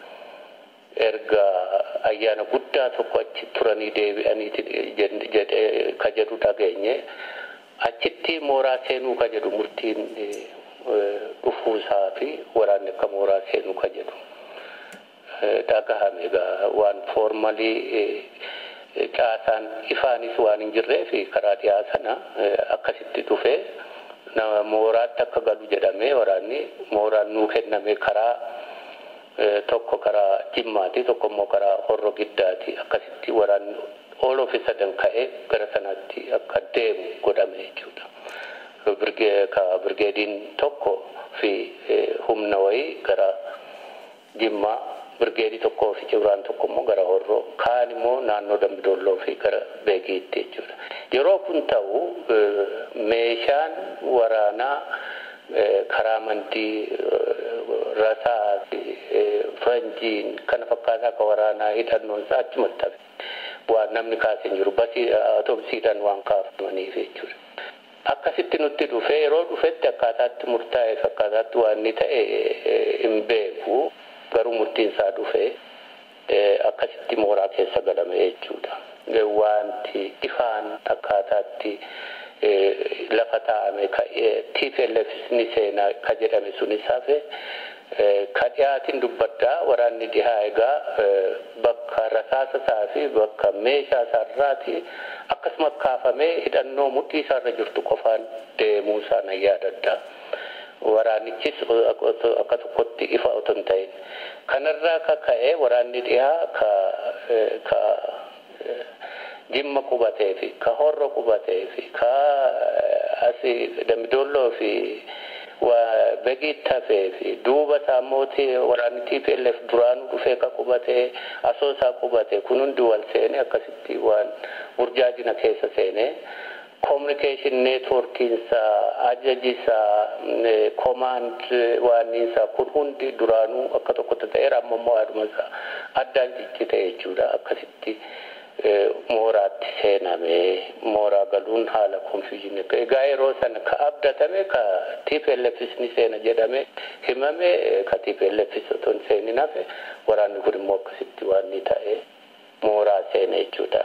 erga ayyaana guddaa tokko achi turanii deebi'anii ka jedhu dhageenye achitti mooraa seenuu ka jedhu murtiin dhufuusaa fi waraanni akka mooraa seenuu ka jedhu dhagahame egaa waan foormalii caasaan ifaanis waan hin jirree fi karaa dhiyaa sana akkasitti dhufee nama mooraatti akka galu jedhamee waraanni mooraan nuu kenname karaa tokko karaa jimmaati tokko immoo karaa horro giddaati akkasitti waraanni all of a sudden ka'ee gara sanaatti akka deemu godhame jechuudha. Ka birgeediin tokko fi humna wayii gara jimmaa birgeedii tokkoo fi cibraan tokko immoo gara horroo kaan immoo naannoo dambidolloo fi gara beegiitti jechuudha. Yeroo kun ta'u meeshaan waraanaa karaa amantii rasaa fi fanjiin kana fakkaataa akka waraanaa hidhannoon isaa achumatti hafe waan namni kaasee jiru basii atoobisiidhaan waan kaafamaniif jechuudha. Akkasitti nutti dhufe yeroo dhufetti akkaataatti murtaa'eef akkaataatti waan inni ta'e hin beeku garuu murtiin isaa dhufe akkasitti mooraa keessa galame jechuudha. Wanti ifaan akkaataatti lafa taa'ame TPLF ni seenaa ka jedhame sunis hafe ka dhiyaatiin dubbaddaa waraanni dhihaa egaa bakka rasaasa isaa fi bakka meeshaa isaarraati akkasuma kaafamee hidhannoo mudhii isaarra jirtu qofaan deemuu isaa nan yaadadha. Waraanichis akka tokkotti ifa otoo hin ta'in. Kanarraa ka ka'e waraanni dhihaa ka ka jimma qubatee fi ka horro qubatee fi ka asi dambidolloo fi begiitti hafee fi duuba isaa mootii waraanni TPLF duraanuu dhufee ka qubatee asoosaa qubatee kun hundi wal seene akkasitti waan burjaajina keessa seene communication networkiinsaa ajajisaa command waanniinsaa kun hundi duraanuu akka tokkotti ta'eera amma immoo haadhumasaa addaan ciccite jechuudha akkasitti. mooraatti seename mooraa galuun haala konfiyuuzhinii egaa yeroo sana ka abdatame ka TPLFis ni seena jedhame himame ka TPLFis otoo hin seenin hafe waraanni kun immoo akkasitti waan ni ta'e mooraa seena jechuudha.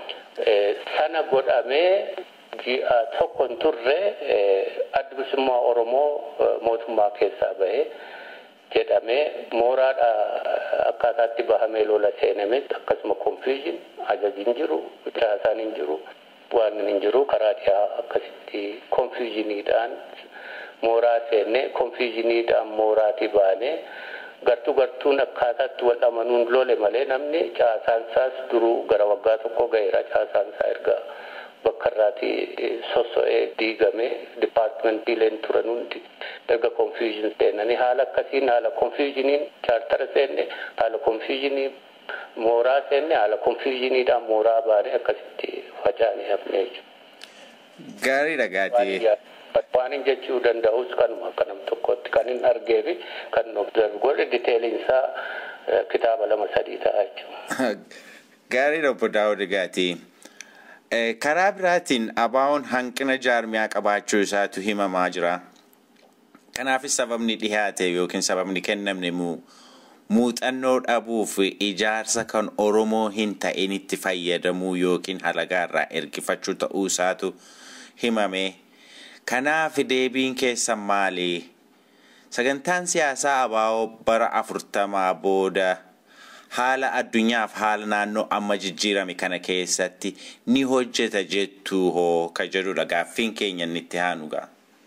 Sana godhamee ji'a tokko hin turre adda bilisummaa Oromoo mootummaa keessaa bahee jedhamee mooraadha akkaataatti bahamee lola seenames akkasuma konfiyuuzhin ajaji hin jiru caasaan hin jiru waan hin jiru karaa dhiyaa akkasitti konfiyuuzhiniidhaan mooraa seenne konfiyuuzhiniidhaan mooraatii baanee gartuu gartuun akkaataatti wal amanuun lole malee namni caasaan isaas duruu gara waggaa tokko ga'eera caasaan isaa erga bakka irraati sosso'ee diigame dipaartimentiileen turan hundi erga konfiyuuzhin seenanii haala akkasiin haala konfiyuuzhiniin chaartara seenne haala konfiyuuzhinii mooraa seenne haala konfiyuuzhiniidhaan mooraa baane akkasitti facaanii hafne jechuudha. Gaariidha gaatee. Waan hin jechuu danda'us kanuma akka nam tokkotti kan hin argee fi kan observe godhe diteeliinsaa kitaaba lama sadii ta'a jechuudha. Gaariidha obbo Daawud Gaatii. Karaa biraatiin abaawoon hanqina jaarmiyaa qabaachuu isaatu himamaa jira. Kanaafis sababni dhihaate yookiin sababni kennamne muuxannoo dhabuu fi ijaarsa kan Oromoo hin ta'in itti fayyadamuu yookiin halagaa irraa ergifachuu ta'uu isaatu himame. Kanaaf deebiin keessan maali? Sagantaan siyaasaa abaawoo bara afurtamaa booda haala addunyaaf haala naannoo amma jijjiirame kana keessatti ni hojjeta jettuu hoo ka jedhudha gaaffiin keenya inni itti aanugaa.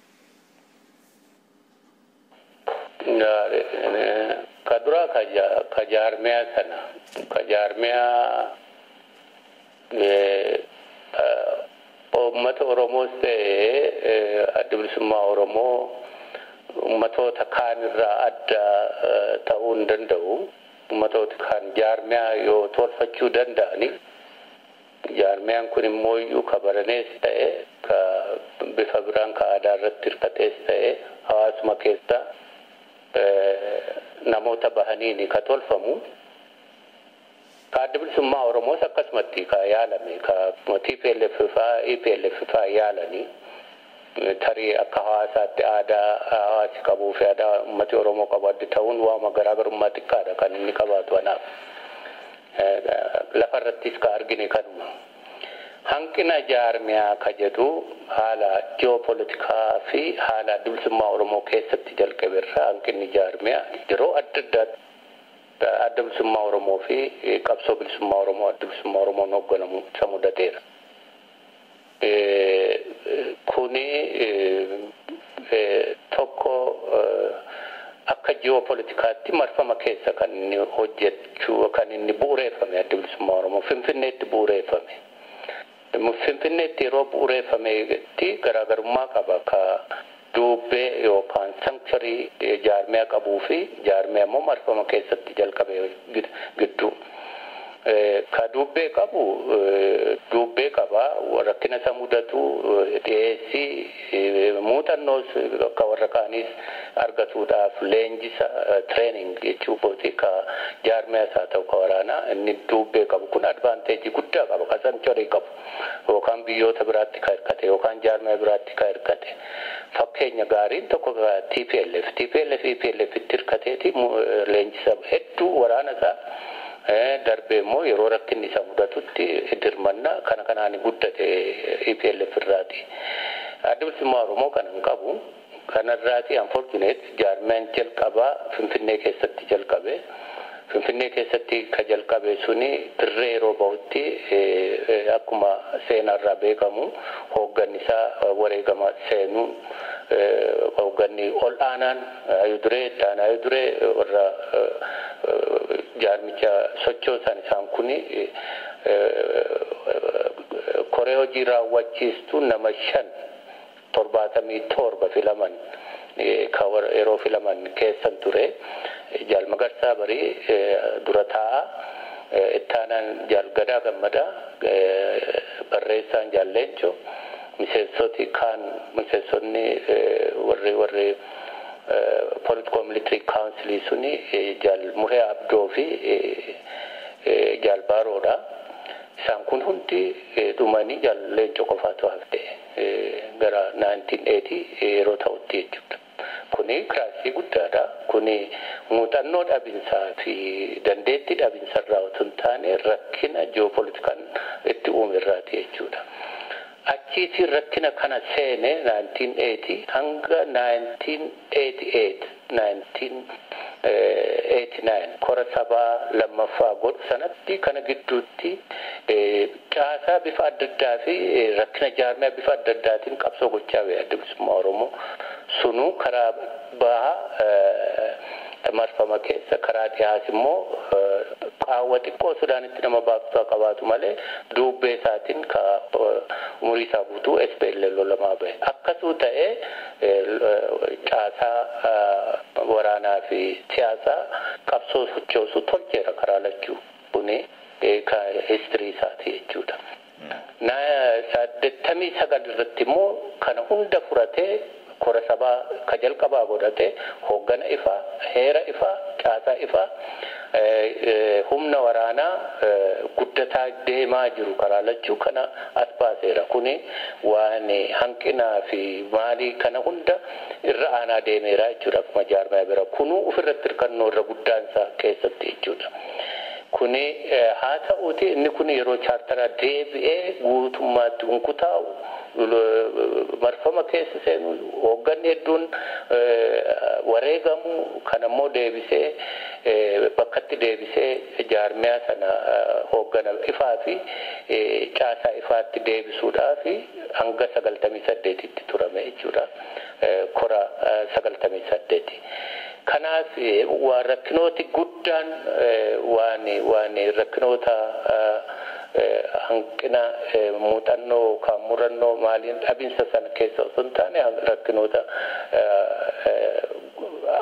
Ka dura ka jaarmiyaa sana ka jaarmiyaa uummata Oromoos ta'ee adda bilisummaa Oromoo uummatoota kaanirraa adda ta'uu hin danda'u. Uummatoota kan jaarmiyaa yoo tolfachuu danda'ani jaarmiyaan kun immoo iyyuu ka baranees ta'e ka bifa biraan ka aadaa irratti hirkatees ta'e hawaasuma keessa namoota bahaniini ka tolfamu. Ka adda bilisummaa Oromoos akkasumatti ka yaalame ka TPLF faa EPLF faa yaalanii tarii akka hawaasaatti aadaa hawaasi qabuu fi aadaa uummati Oromoo qabu adda ta'uun waama garaagarummaa xiqqaadha kan inni qabaatu anaaf. Lafarrattis ka argine kanuma. Hanqina jaarmiyaa ka jedhu haala ji'oopolitikaa fi haala adda bilisummaa Oromoo keessatti jalqabe irraa hanqinni jaarmiyaa yeroo adda addaatti adda bilisummaa Oromoo fi qabsoo bilisummaa Oromoo adda bilisummaa Oromoon hoogganamu isa mudateera. Kuni tokko akka ji'oopolitikaatti marfama keessa kan inni hojjechuu kan inni bu'uureeffame adda bilisummaa Oromoo Finfinneetti bu'uureeffame. Finfinneetti yeroo bu'uureeffametti garaagarummaa qaba ka duubbee yookaan sankcharii jaarmiyaa qabuu fi jaarmiyaa immoo marfama keessatti jalqabe gidduu. Ka duubbee qabu duubbee qaba rakkina isa mudatu dhiyeessii muuxannoos akka warra kaaniis argatuudhaaf leenjisa treening jechuu kooti ka jaarmiyaas haa ta'u ka waraanaa inni duubbee qabu kun advaanteejii guddaa qaba ka sankcharii qabu yookaan biyyoota biraatti ka hirkate yookaan jaarmiyaa biraatti ka hirkate. fakkeenya gaariin tokko TPLF TPLF EPLF itti hirkateeti leenjisa hedduu waraana isaa darbee immoo yeroo rakkinni isa mudatutti dirmanna kana kanaan guddate EPLF irraati. Adda bilisummaa Oromoo kana hin qabu. Kanarraati unfortunate jaarmiyaan jalqabaa Finfinnee keessatti jalqabe. Finfinnee keessatti ka jalqabe suni dirree yeroo bahutti akkuma seenarraa beekamu hoogganni isaa wareegama seenuu hoogganni ol aanaan ayuduree itti ayuduree warra jaarmicha sochoosan isaan kuni koree hojii raawwachiistu nama shan torbaatamii torba filaman ka yeroo filaman keessan ture jaal magarsaa barii dura taa'a ittaanaan jaal gadaa gammadaa barreessaan jaal leencoo miseensoti kaan miseensonni warri warri political military council suni jaal muree abdoo fi jaal baaroodha. Isaan kun hundi dhumanii jaal leencoo qofaatu hafte gara 1980 yeroo ta'utti jechuudha. Kuni kiraasii guddaadha. Kuni muuxannoo dhabinsaa fi dandeettii dhabinsa irraa otoo hin taane rakkina ji'oopolitikaan itti uume irraati jechuudha. Achiitiin rakkina kana seene 1980 hanga 1988 1989 kora sabaa lammaffaa godhu sanatti kana gidduutti caasaa bifa adda addaa fi rakkina jaarmiyaa bifa adda addaatiin qabsoo gochaa ba'e adda bilisummaa Oromoo sunuu karaa bahaa marfama keessa karaa dhiyaas immoo qaawwa xiqqoo sudaanitti nama baaftuu qabaatu malee duubbee isaatiin ka umurii isaa guutuu SPL lolamaa bahe akkasuu ta'ee caasaa waraanaa fi siyaasaa qabsoo sochoosuu tolcheera karaa lachuu kuni ka histirii isaati jechuudha. saddeettamii sagal irratti immoo kana hunda furatee kora sabaa ka jalqabaa godhate hooggana ifaa heera ifaa caasaa ifaa humna waraanaa guddataa deemaa jiru karaa lachuu kana as baaseera kuni waan hanqinaa fi maalii kana hunda irra aanaa deemeera jechuudha akkuma jaarmaa bira kunuu ofirratti hirkannoo irra guddaansaa keessatti jechuudha. kuni haa ta'uuti inni kun yeroo chaartaraa deebi'ee guutummaatti hunkutaa'u marfama keessa seenu hoogganni hedduun wareegamu kan ammoo deebisee bakkatti deebisee jaarmiyaa sana hooggana ifaa fi caasaa ifaatti deebisuudhaa fi hanga sagaltamii saddeetitti turame jechuudha kora sagaltamii saddeeti. kanaaf waan rakkinooti guddaan waan waan rakkinoota hanqina muuxannoo kan murannoo maaliin dhabinsa sana keessa osoo hin taane rakkinoota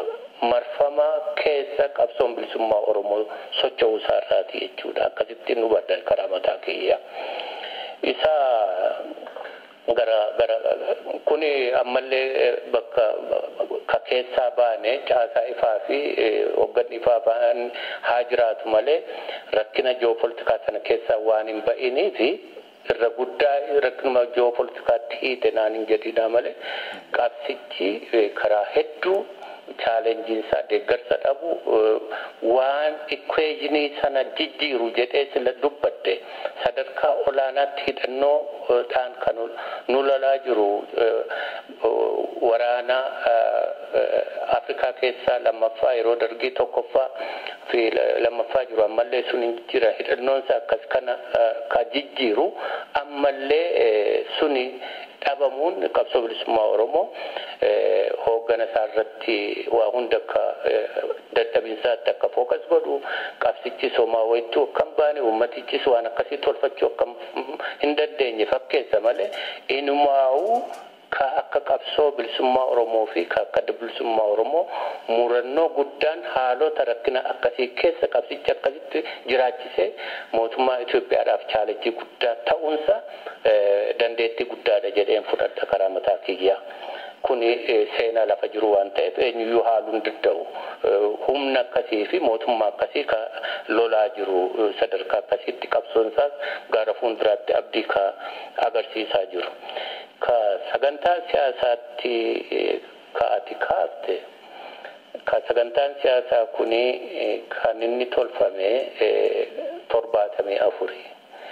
marfama keessa qabsoon bilisummaa Oromoo socho'uu isaarraati jechuudha. Akkasitti nu badda karaa mataa kiyya. Isa gara gara kuni ammallee bakka ka keessaa baane caasaa ifaa fi hogganni ifaa ba'an haa jiraatu malee rakkina ji'oopolitikaa sana keessaa waan hin ba'inii fi irra guddaa rakkinuma ji'oopolitikaatti hiite naan hin jedhina malee qabsichi karaa hedduu chaalenjiinsaa deeggarsa dhabu waan ikweejinii sana jijjiiru jedhee sila dubbadde sadarkaa olaanaatti hidhannoo ta'an kan nu lolaa jiru waraana Afrikaa keessaa lammaffaa yeroo dargii tokkoffaa fi lammaffaa jiru ammallee sun hin jira hidhannoonsa akkas kana ka jijjiiru ammallee suni dhabamuun qabsoo bilisummaa Oromoo hooggana isaa irratti waa hunda akka dadhabinsaatti akka fookas godhu qabsichis homaa wayittuu akkam baane ummatichis waan akkasii tolfachuu akkam hin dandeenye fakkeessa malee inumaa'uu ka akka qabsoo bilisummaa Oromoo fi ka akka bilisummaa Oromoo murannoo guddaan haalota rakkina akkasii keessa qabsichi akkasitti jiraachisee mootummaa Itoophiyaadhaaf chaalenjii guddaa ta'uunsa dandeettii guddaadha jedheen fudhadha karaa mataa kiyyaa. Kuni seenaa lafa jiru waan ta'eef eenyuyyuu haaluu hin danda'u. Humna akkasii fi mootummaa akkasii ka lolaa jiru sadarkaa akkasiitti qabsoon isaas gara fuulduraatti abdii ka agarsiisaa jiru. Ka sagantaa siyaasaatti ka ati kaafte ka sagantaan siyaasaa kuni kan inni tolfame torbaatamii afuri.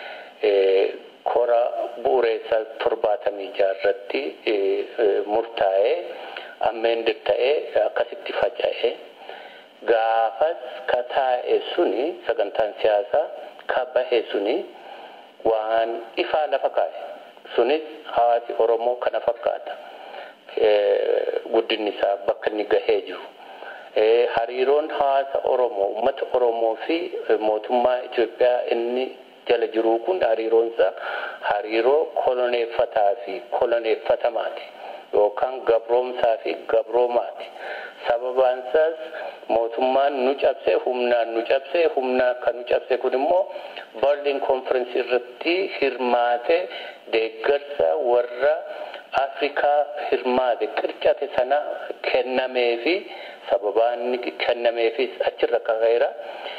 Kora bu'uureessaa torbaatamii jaarratti murtaa'ee ammeendir ta'ee akkasitti faca'ee gaafas ka taa'e suni sagantaan siyaasaa ka bahe suni waan ifaa lafa kaa'e. sunis hawaasi Oromoo kana fakkaata. Guddinni isaa bakka inni gahee jiru. Hariiroon hawaasa Oromoo, uummata Oromoo fi mootummaa Itoophiyaa inni jala jiru kun hariiroon isaa hariiroo koloneeffataa fi koloneeffatamaati. Yookaan gabroomsaa fi gabroomaati. Sababaan isaas mootummaan nu cabse humnaan nu cabse humnaan kan nu cabse kun immoo Berlin konferensii irratti hirmaate deeggarsa warra Afrikaa hirmaate qircate sana kennamee fi sababaan kennameefis achirra ka'eera.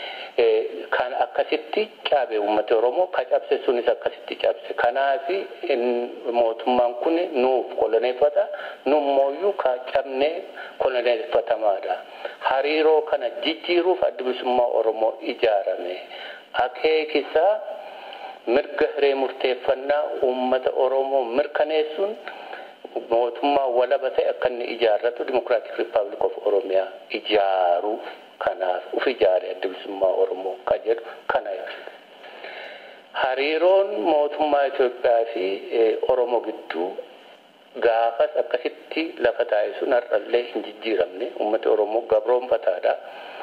Kan akkasitti caabe uummata Oromoo ka cabse sunis akkasitti cabse. Kanaaf mootummaan kun nuuf koloneeffata nummooyyuu ka cabnee koloneeffatamaadha. Hariiroo kana jijjiiruuf adda bilisummaa Oromoo ijaarame. Akeekisaa mirga hiree murteeffannaa uummata Oromoo mirkaneessuun mootummaa walaba ta'e akka inni ijaarratu Dimokiraatik Rippaabilik of Oromiyaa ijaaruu kanaaf uf ijaare adda bilisummaa Oromoo ka jedhu kana ibsa. Hariiroon mootummaa Itoophiyaa fi Oromoo gidduu gaafas akkasitti lafa taa'e sun har'allee hin jijjiiramne uummata Oromoo gabroonfataadha.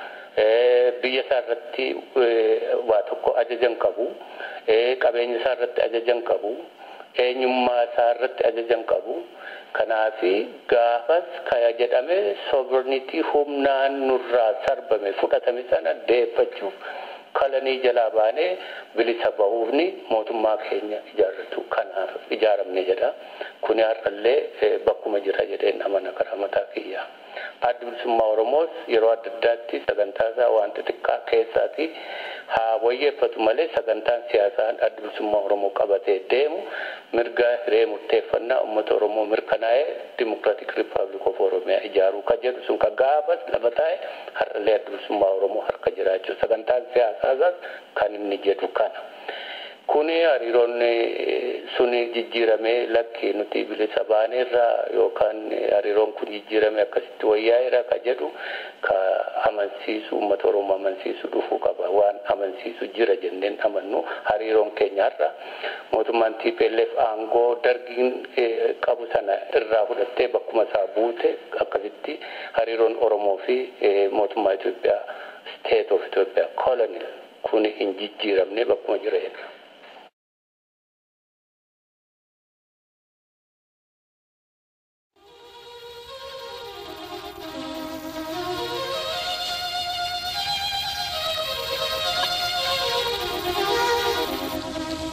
Biyya isaa irratti waa tokko ajajan qabu. Qabeenya isaa irratti ajajan qabu. Eenyummaa isaa irratti ajajan qabu. Kanaafi gaafas kaya jedhame sovereignty humnaan nurraa sarbame fudhatame sana deeffachuuf kalanii jalaa baanee bilisa bahuufni mootummaa keenya ijaarratu kanaaf ijaaramne jedha. Kuni har'allee bakkuma jira jedheen amana karaa mataa kiyyaa. Addi bilisummaa Oromoos yeroo adda addaatti sagantaa isaa waan xixiqqaa keessaati haa wayyeeffatu malee sagantaan siyaasaa addi bilisummaa Oromoo qabatee deemu mirga hiree murteeffannaa uummata Oromoo mirkanaa'ee Dimokiraatik Rippaabilik of Oromiyaa ijaaruu ka jedhu sun ka gaafas lafa taa'e har'allee addi bilisummaa Oromoo harka jiraachuu sagantaan siyaasaa isaas kan inni jedhu kana. Kuni hariiroon suni jijjiiramee lakki nuti bilisa baaneerra yookaan hariiroon kun jijjiiramee akkasitti wayyaa'eera ka jedhu ka amansiisu uummata Oromoo amansiisu dhufuu qaba. Waan amansiisu jira jenneen amannu hariiroon keenya har'a mootummaan TPLF aangoo dargiin qabu sana irraa fudhattee bakkuma isaa buute akkasitti hariiroon Oromoo fi mootummaa Itoophiyaa state of Itoophiyaa colonial kun hin jijjiiramne bakkuma jireenya.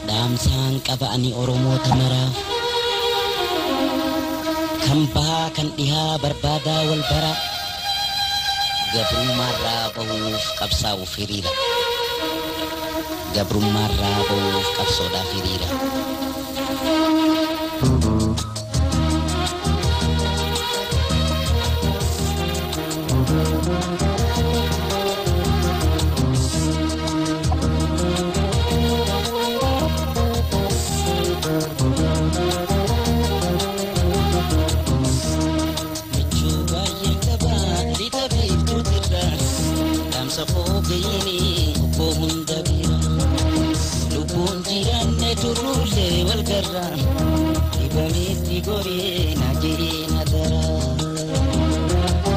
dhaamsaan qaba ani oromoota maraaf kan bahaa kan dhihaa barbaadaa wal bara gabrummaarraa bahuuf qabsaa'uuf hiriira gabrummaarraa bahuuf qabsoodhaaf hiriira Michuu baay'ee qabaa lixa beektuutirra dhaamsa foogayini obbo hunda bira lubbuun jiraanne turruullee wal garra dhibameetti goree na jedhee na dara.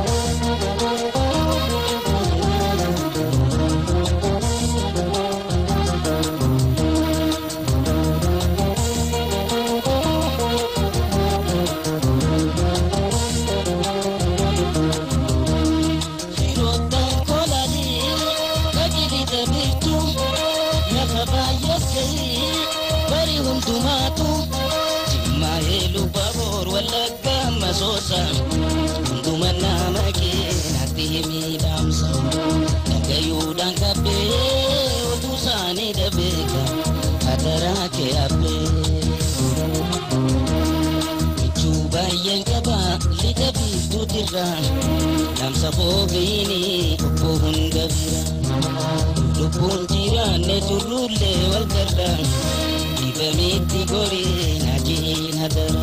Firoottan kolanii qajeelita beektu lafa baay'ees gahii bari hundumaatu jimmaa eeluu baboor wallagga masoosa hunduma nama keenatti miidhamsa dhagayuudhaan qabbee oduu isaanii dhabeeka hadaraa kee habbee. Michuu baay'een qaba lixa biiftuutirra dhaamsa foogayini obbo hunda bira lubbuun jiraanne turruullee wal garra dhibameetti goree na jeen hadara.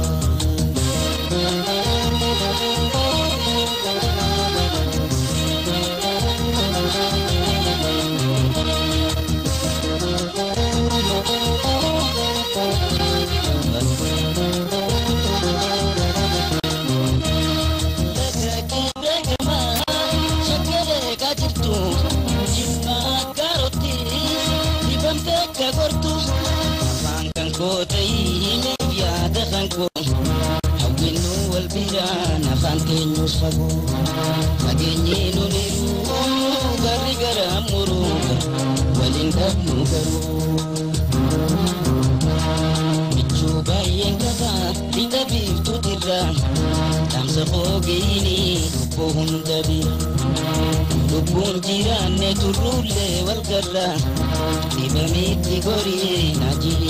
Fageenyee loliiruu garri gara muruu waliin dhabnu garuu. Michuu baay'een qaba lixa biiftuutirra dhaamsa foogayini obbo hunda bira lubbuun jiraanne turruullee wal garra dhibameetti gorii na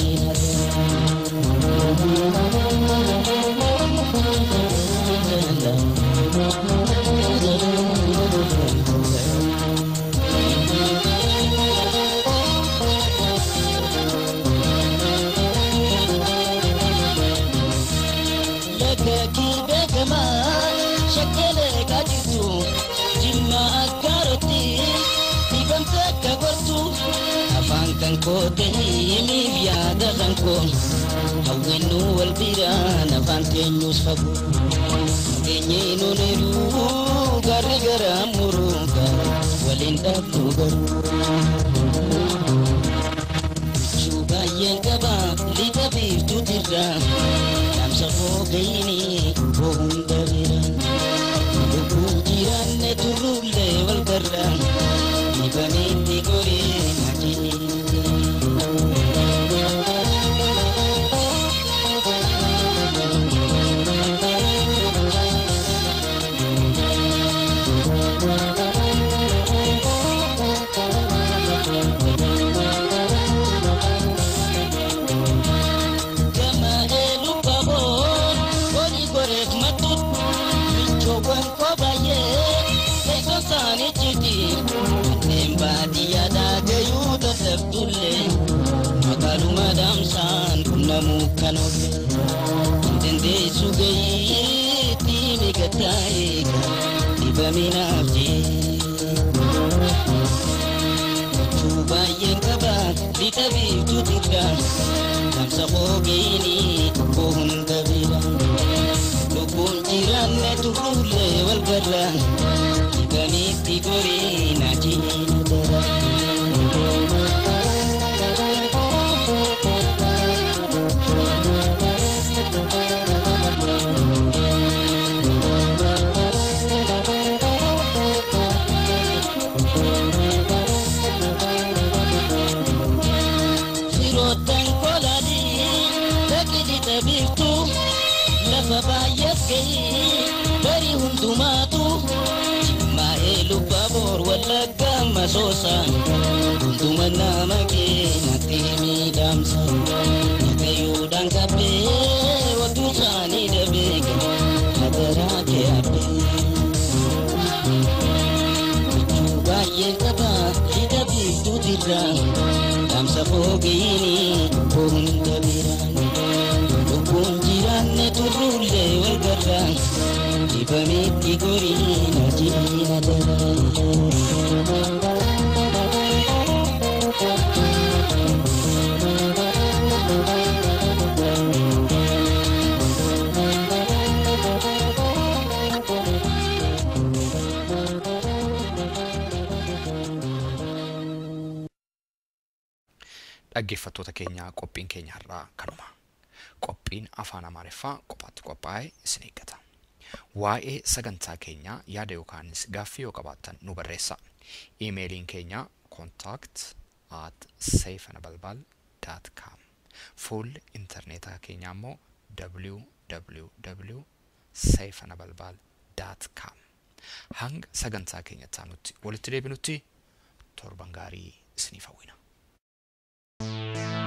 Lagakii beekamaa shakkeelee qaajjitu jimma akkaarotti dhibamte akka gortu afaan kan koo ta'imiif yaada kan koo hawwinnu wal biraan afaan teenyus fagoo nageenyee nuniru garri gara muruuga waliin dhabnu garuu. Michuu baay'een qaba lixa biiftuutirra dhaamsa foogayini obbo hunda bira lubbuun jiraanne turruullee wal garra dhibameetti goree na Gama elu baboon horii goreef matut michoowwan koo baay'ee teessoo isaanii jiti kanneen baadiyyaa daagayuu dadhabdullee magaaluma daamsaan qunnamuu kan oolle hin dandeessu gayii tiimi gattaa'ee dhibaminaaf jee. Michuu baay'een qaba lixa biiftuutirra dhaamsa foogayini obbo hunda bira lubbuun jiraanne turruullee wal garra dhibamitti gorii na jiina dara. Firoottan koo lafa baay'eef ga'ee barii hundumaatu jimmaa'ee lubbaa boor wallagga masoosaan hunduma nama keenyatti miidhamsa nagayyuudhaan qabbee waduu isaanii dhabeeka hadaraa kee habbee. baay'ee qaba hidha biiftuutirra dhaamsa fooqiini hunda biraan lubbuun jiraanne turruullee wal garra dibameetti goriina jiina dhaggeeffattoota keenya qophiin keenya har'aa kanuma qophiin afaan amaariffaa qophaatti qophaa'ee isin eeggata waa'ee sagantaa keenyaa yaada yookaanis gaaffii yoo qabaattan nu barreessa iimeeliin keenya contact at seefanabalbal dot com fuulli intarneetaa keenyaa immoo www seefanabalbal dot com hanga sagantaa keenyatti aanutti walitti deebinutti torban gaarii isiniif hawwina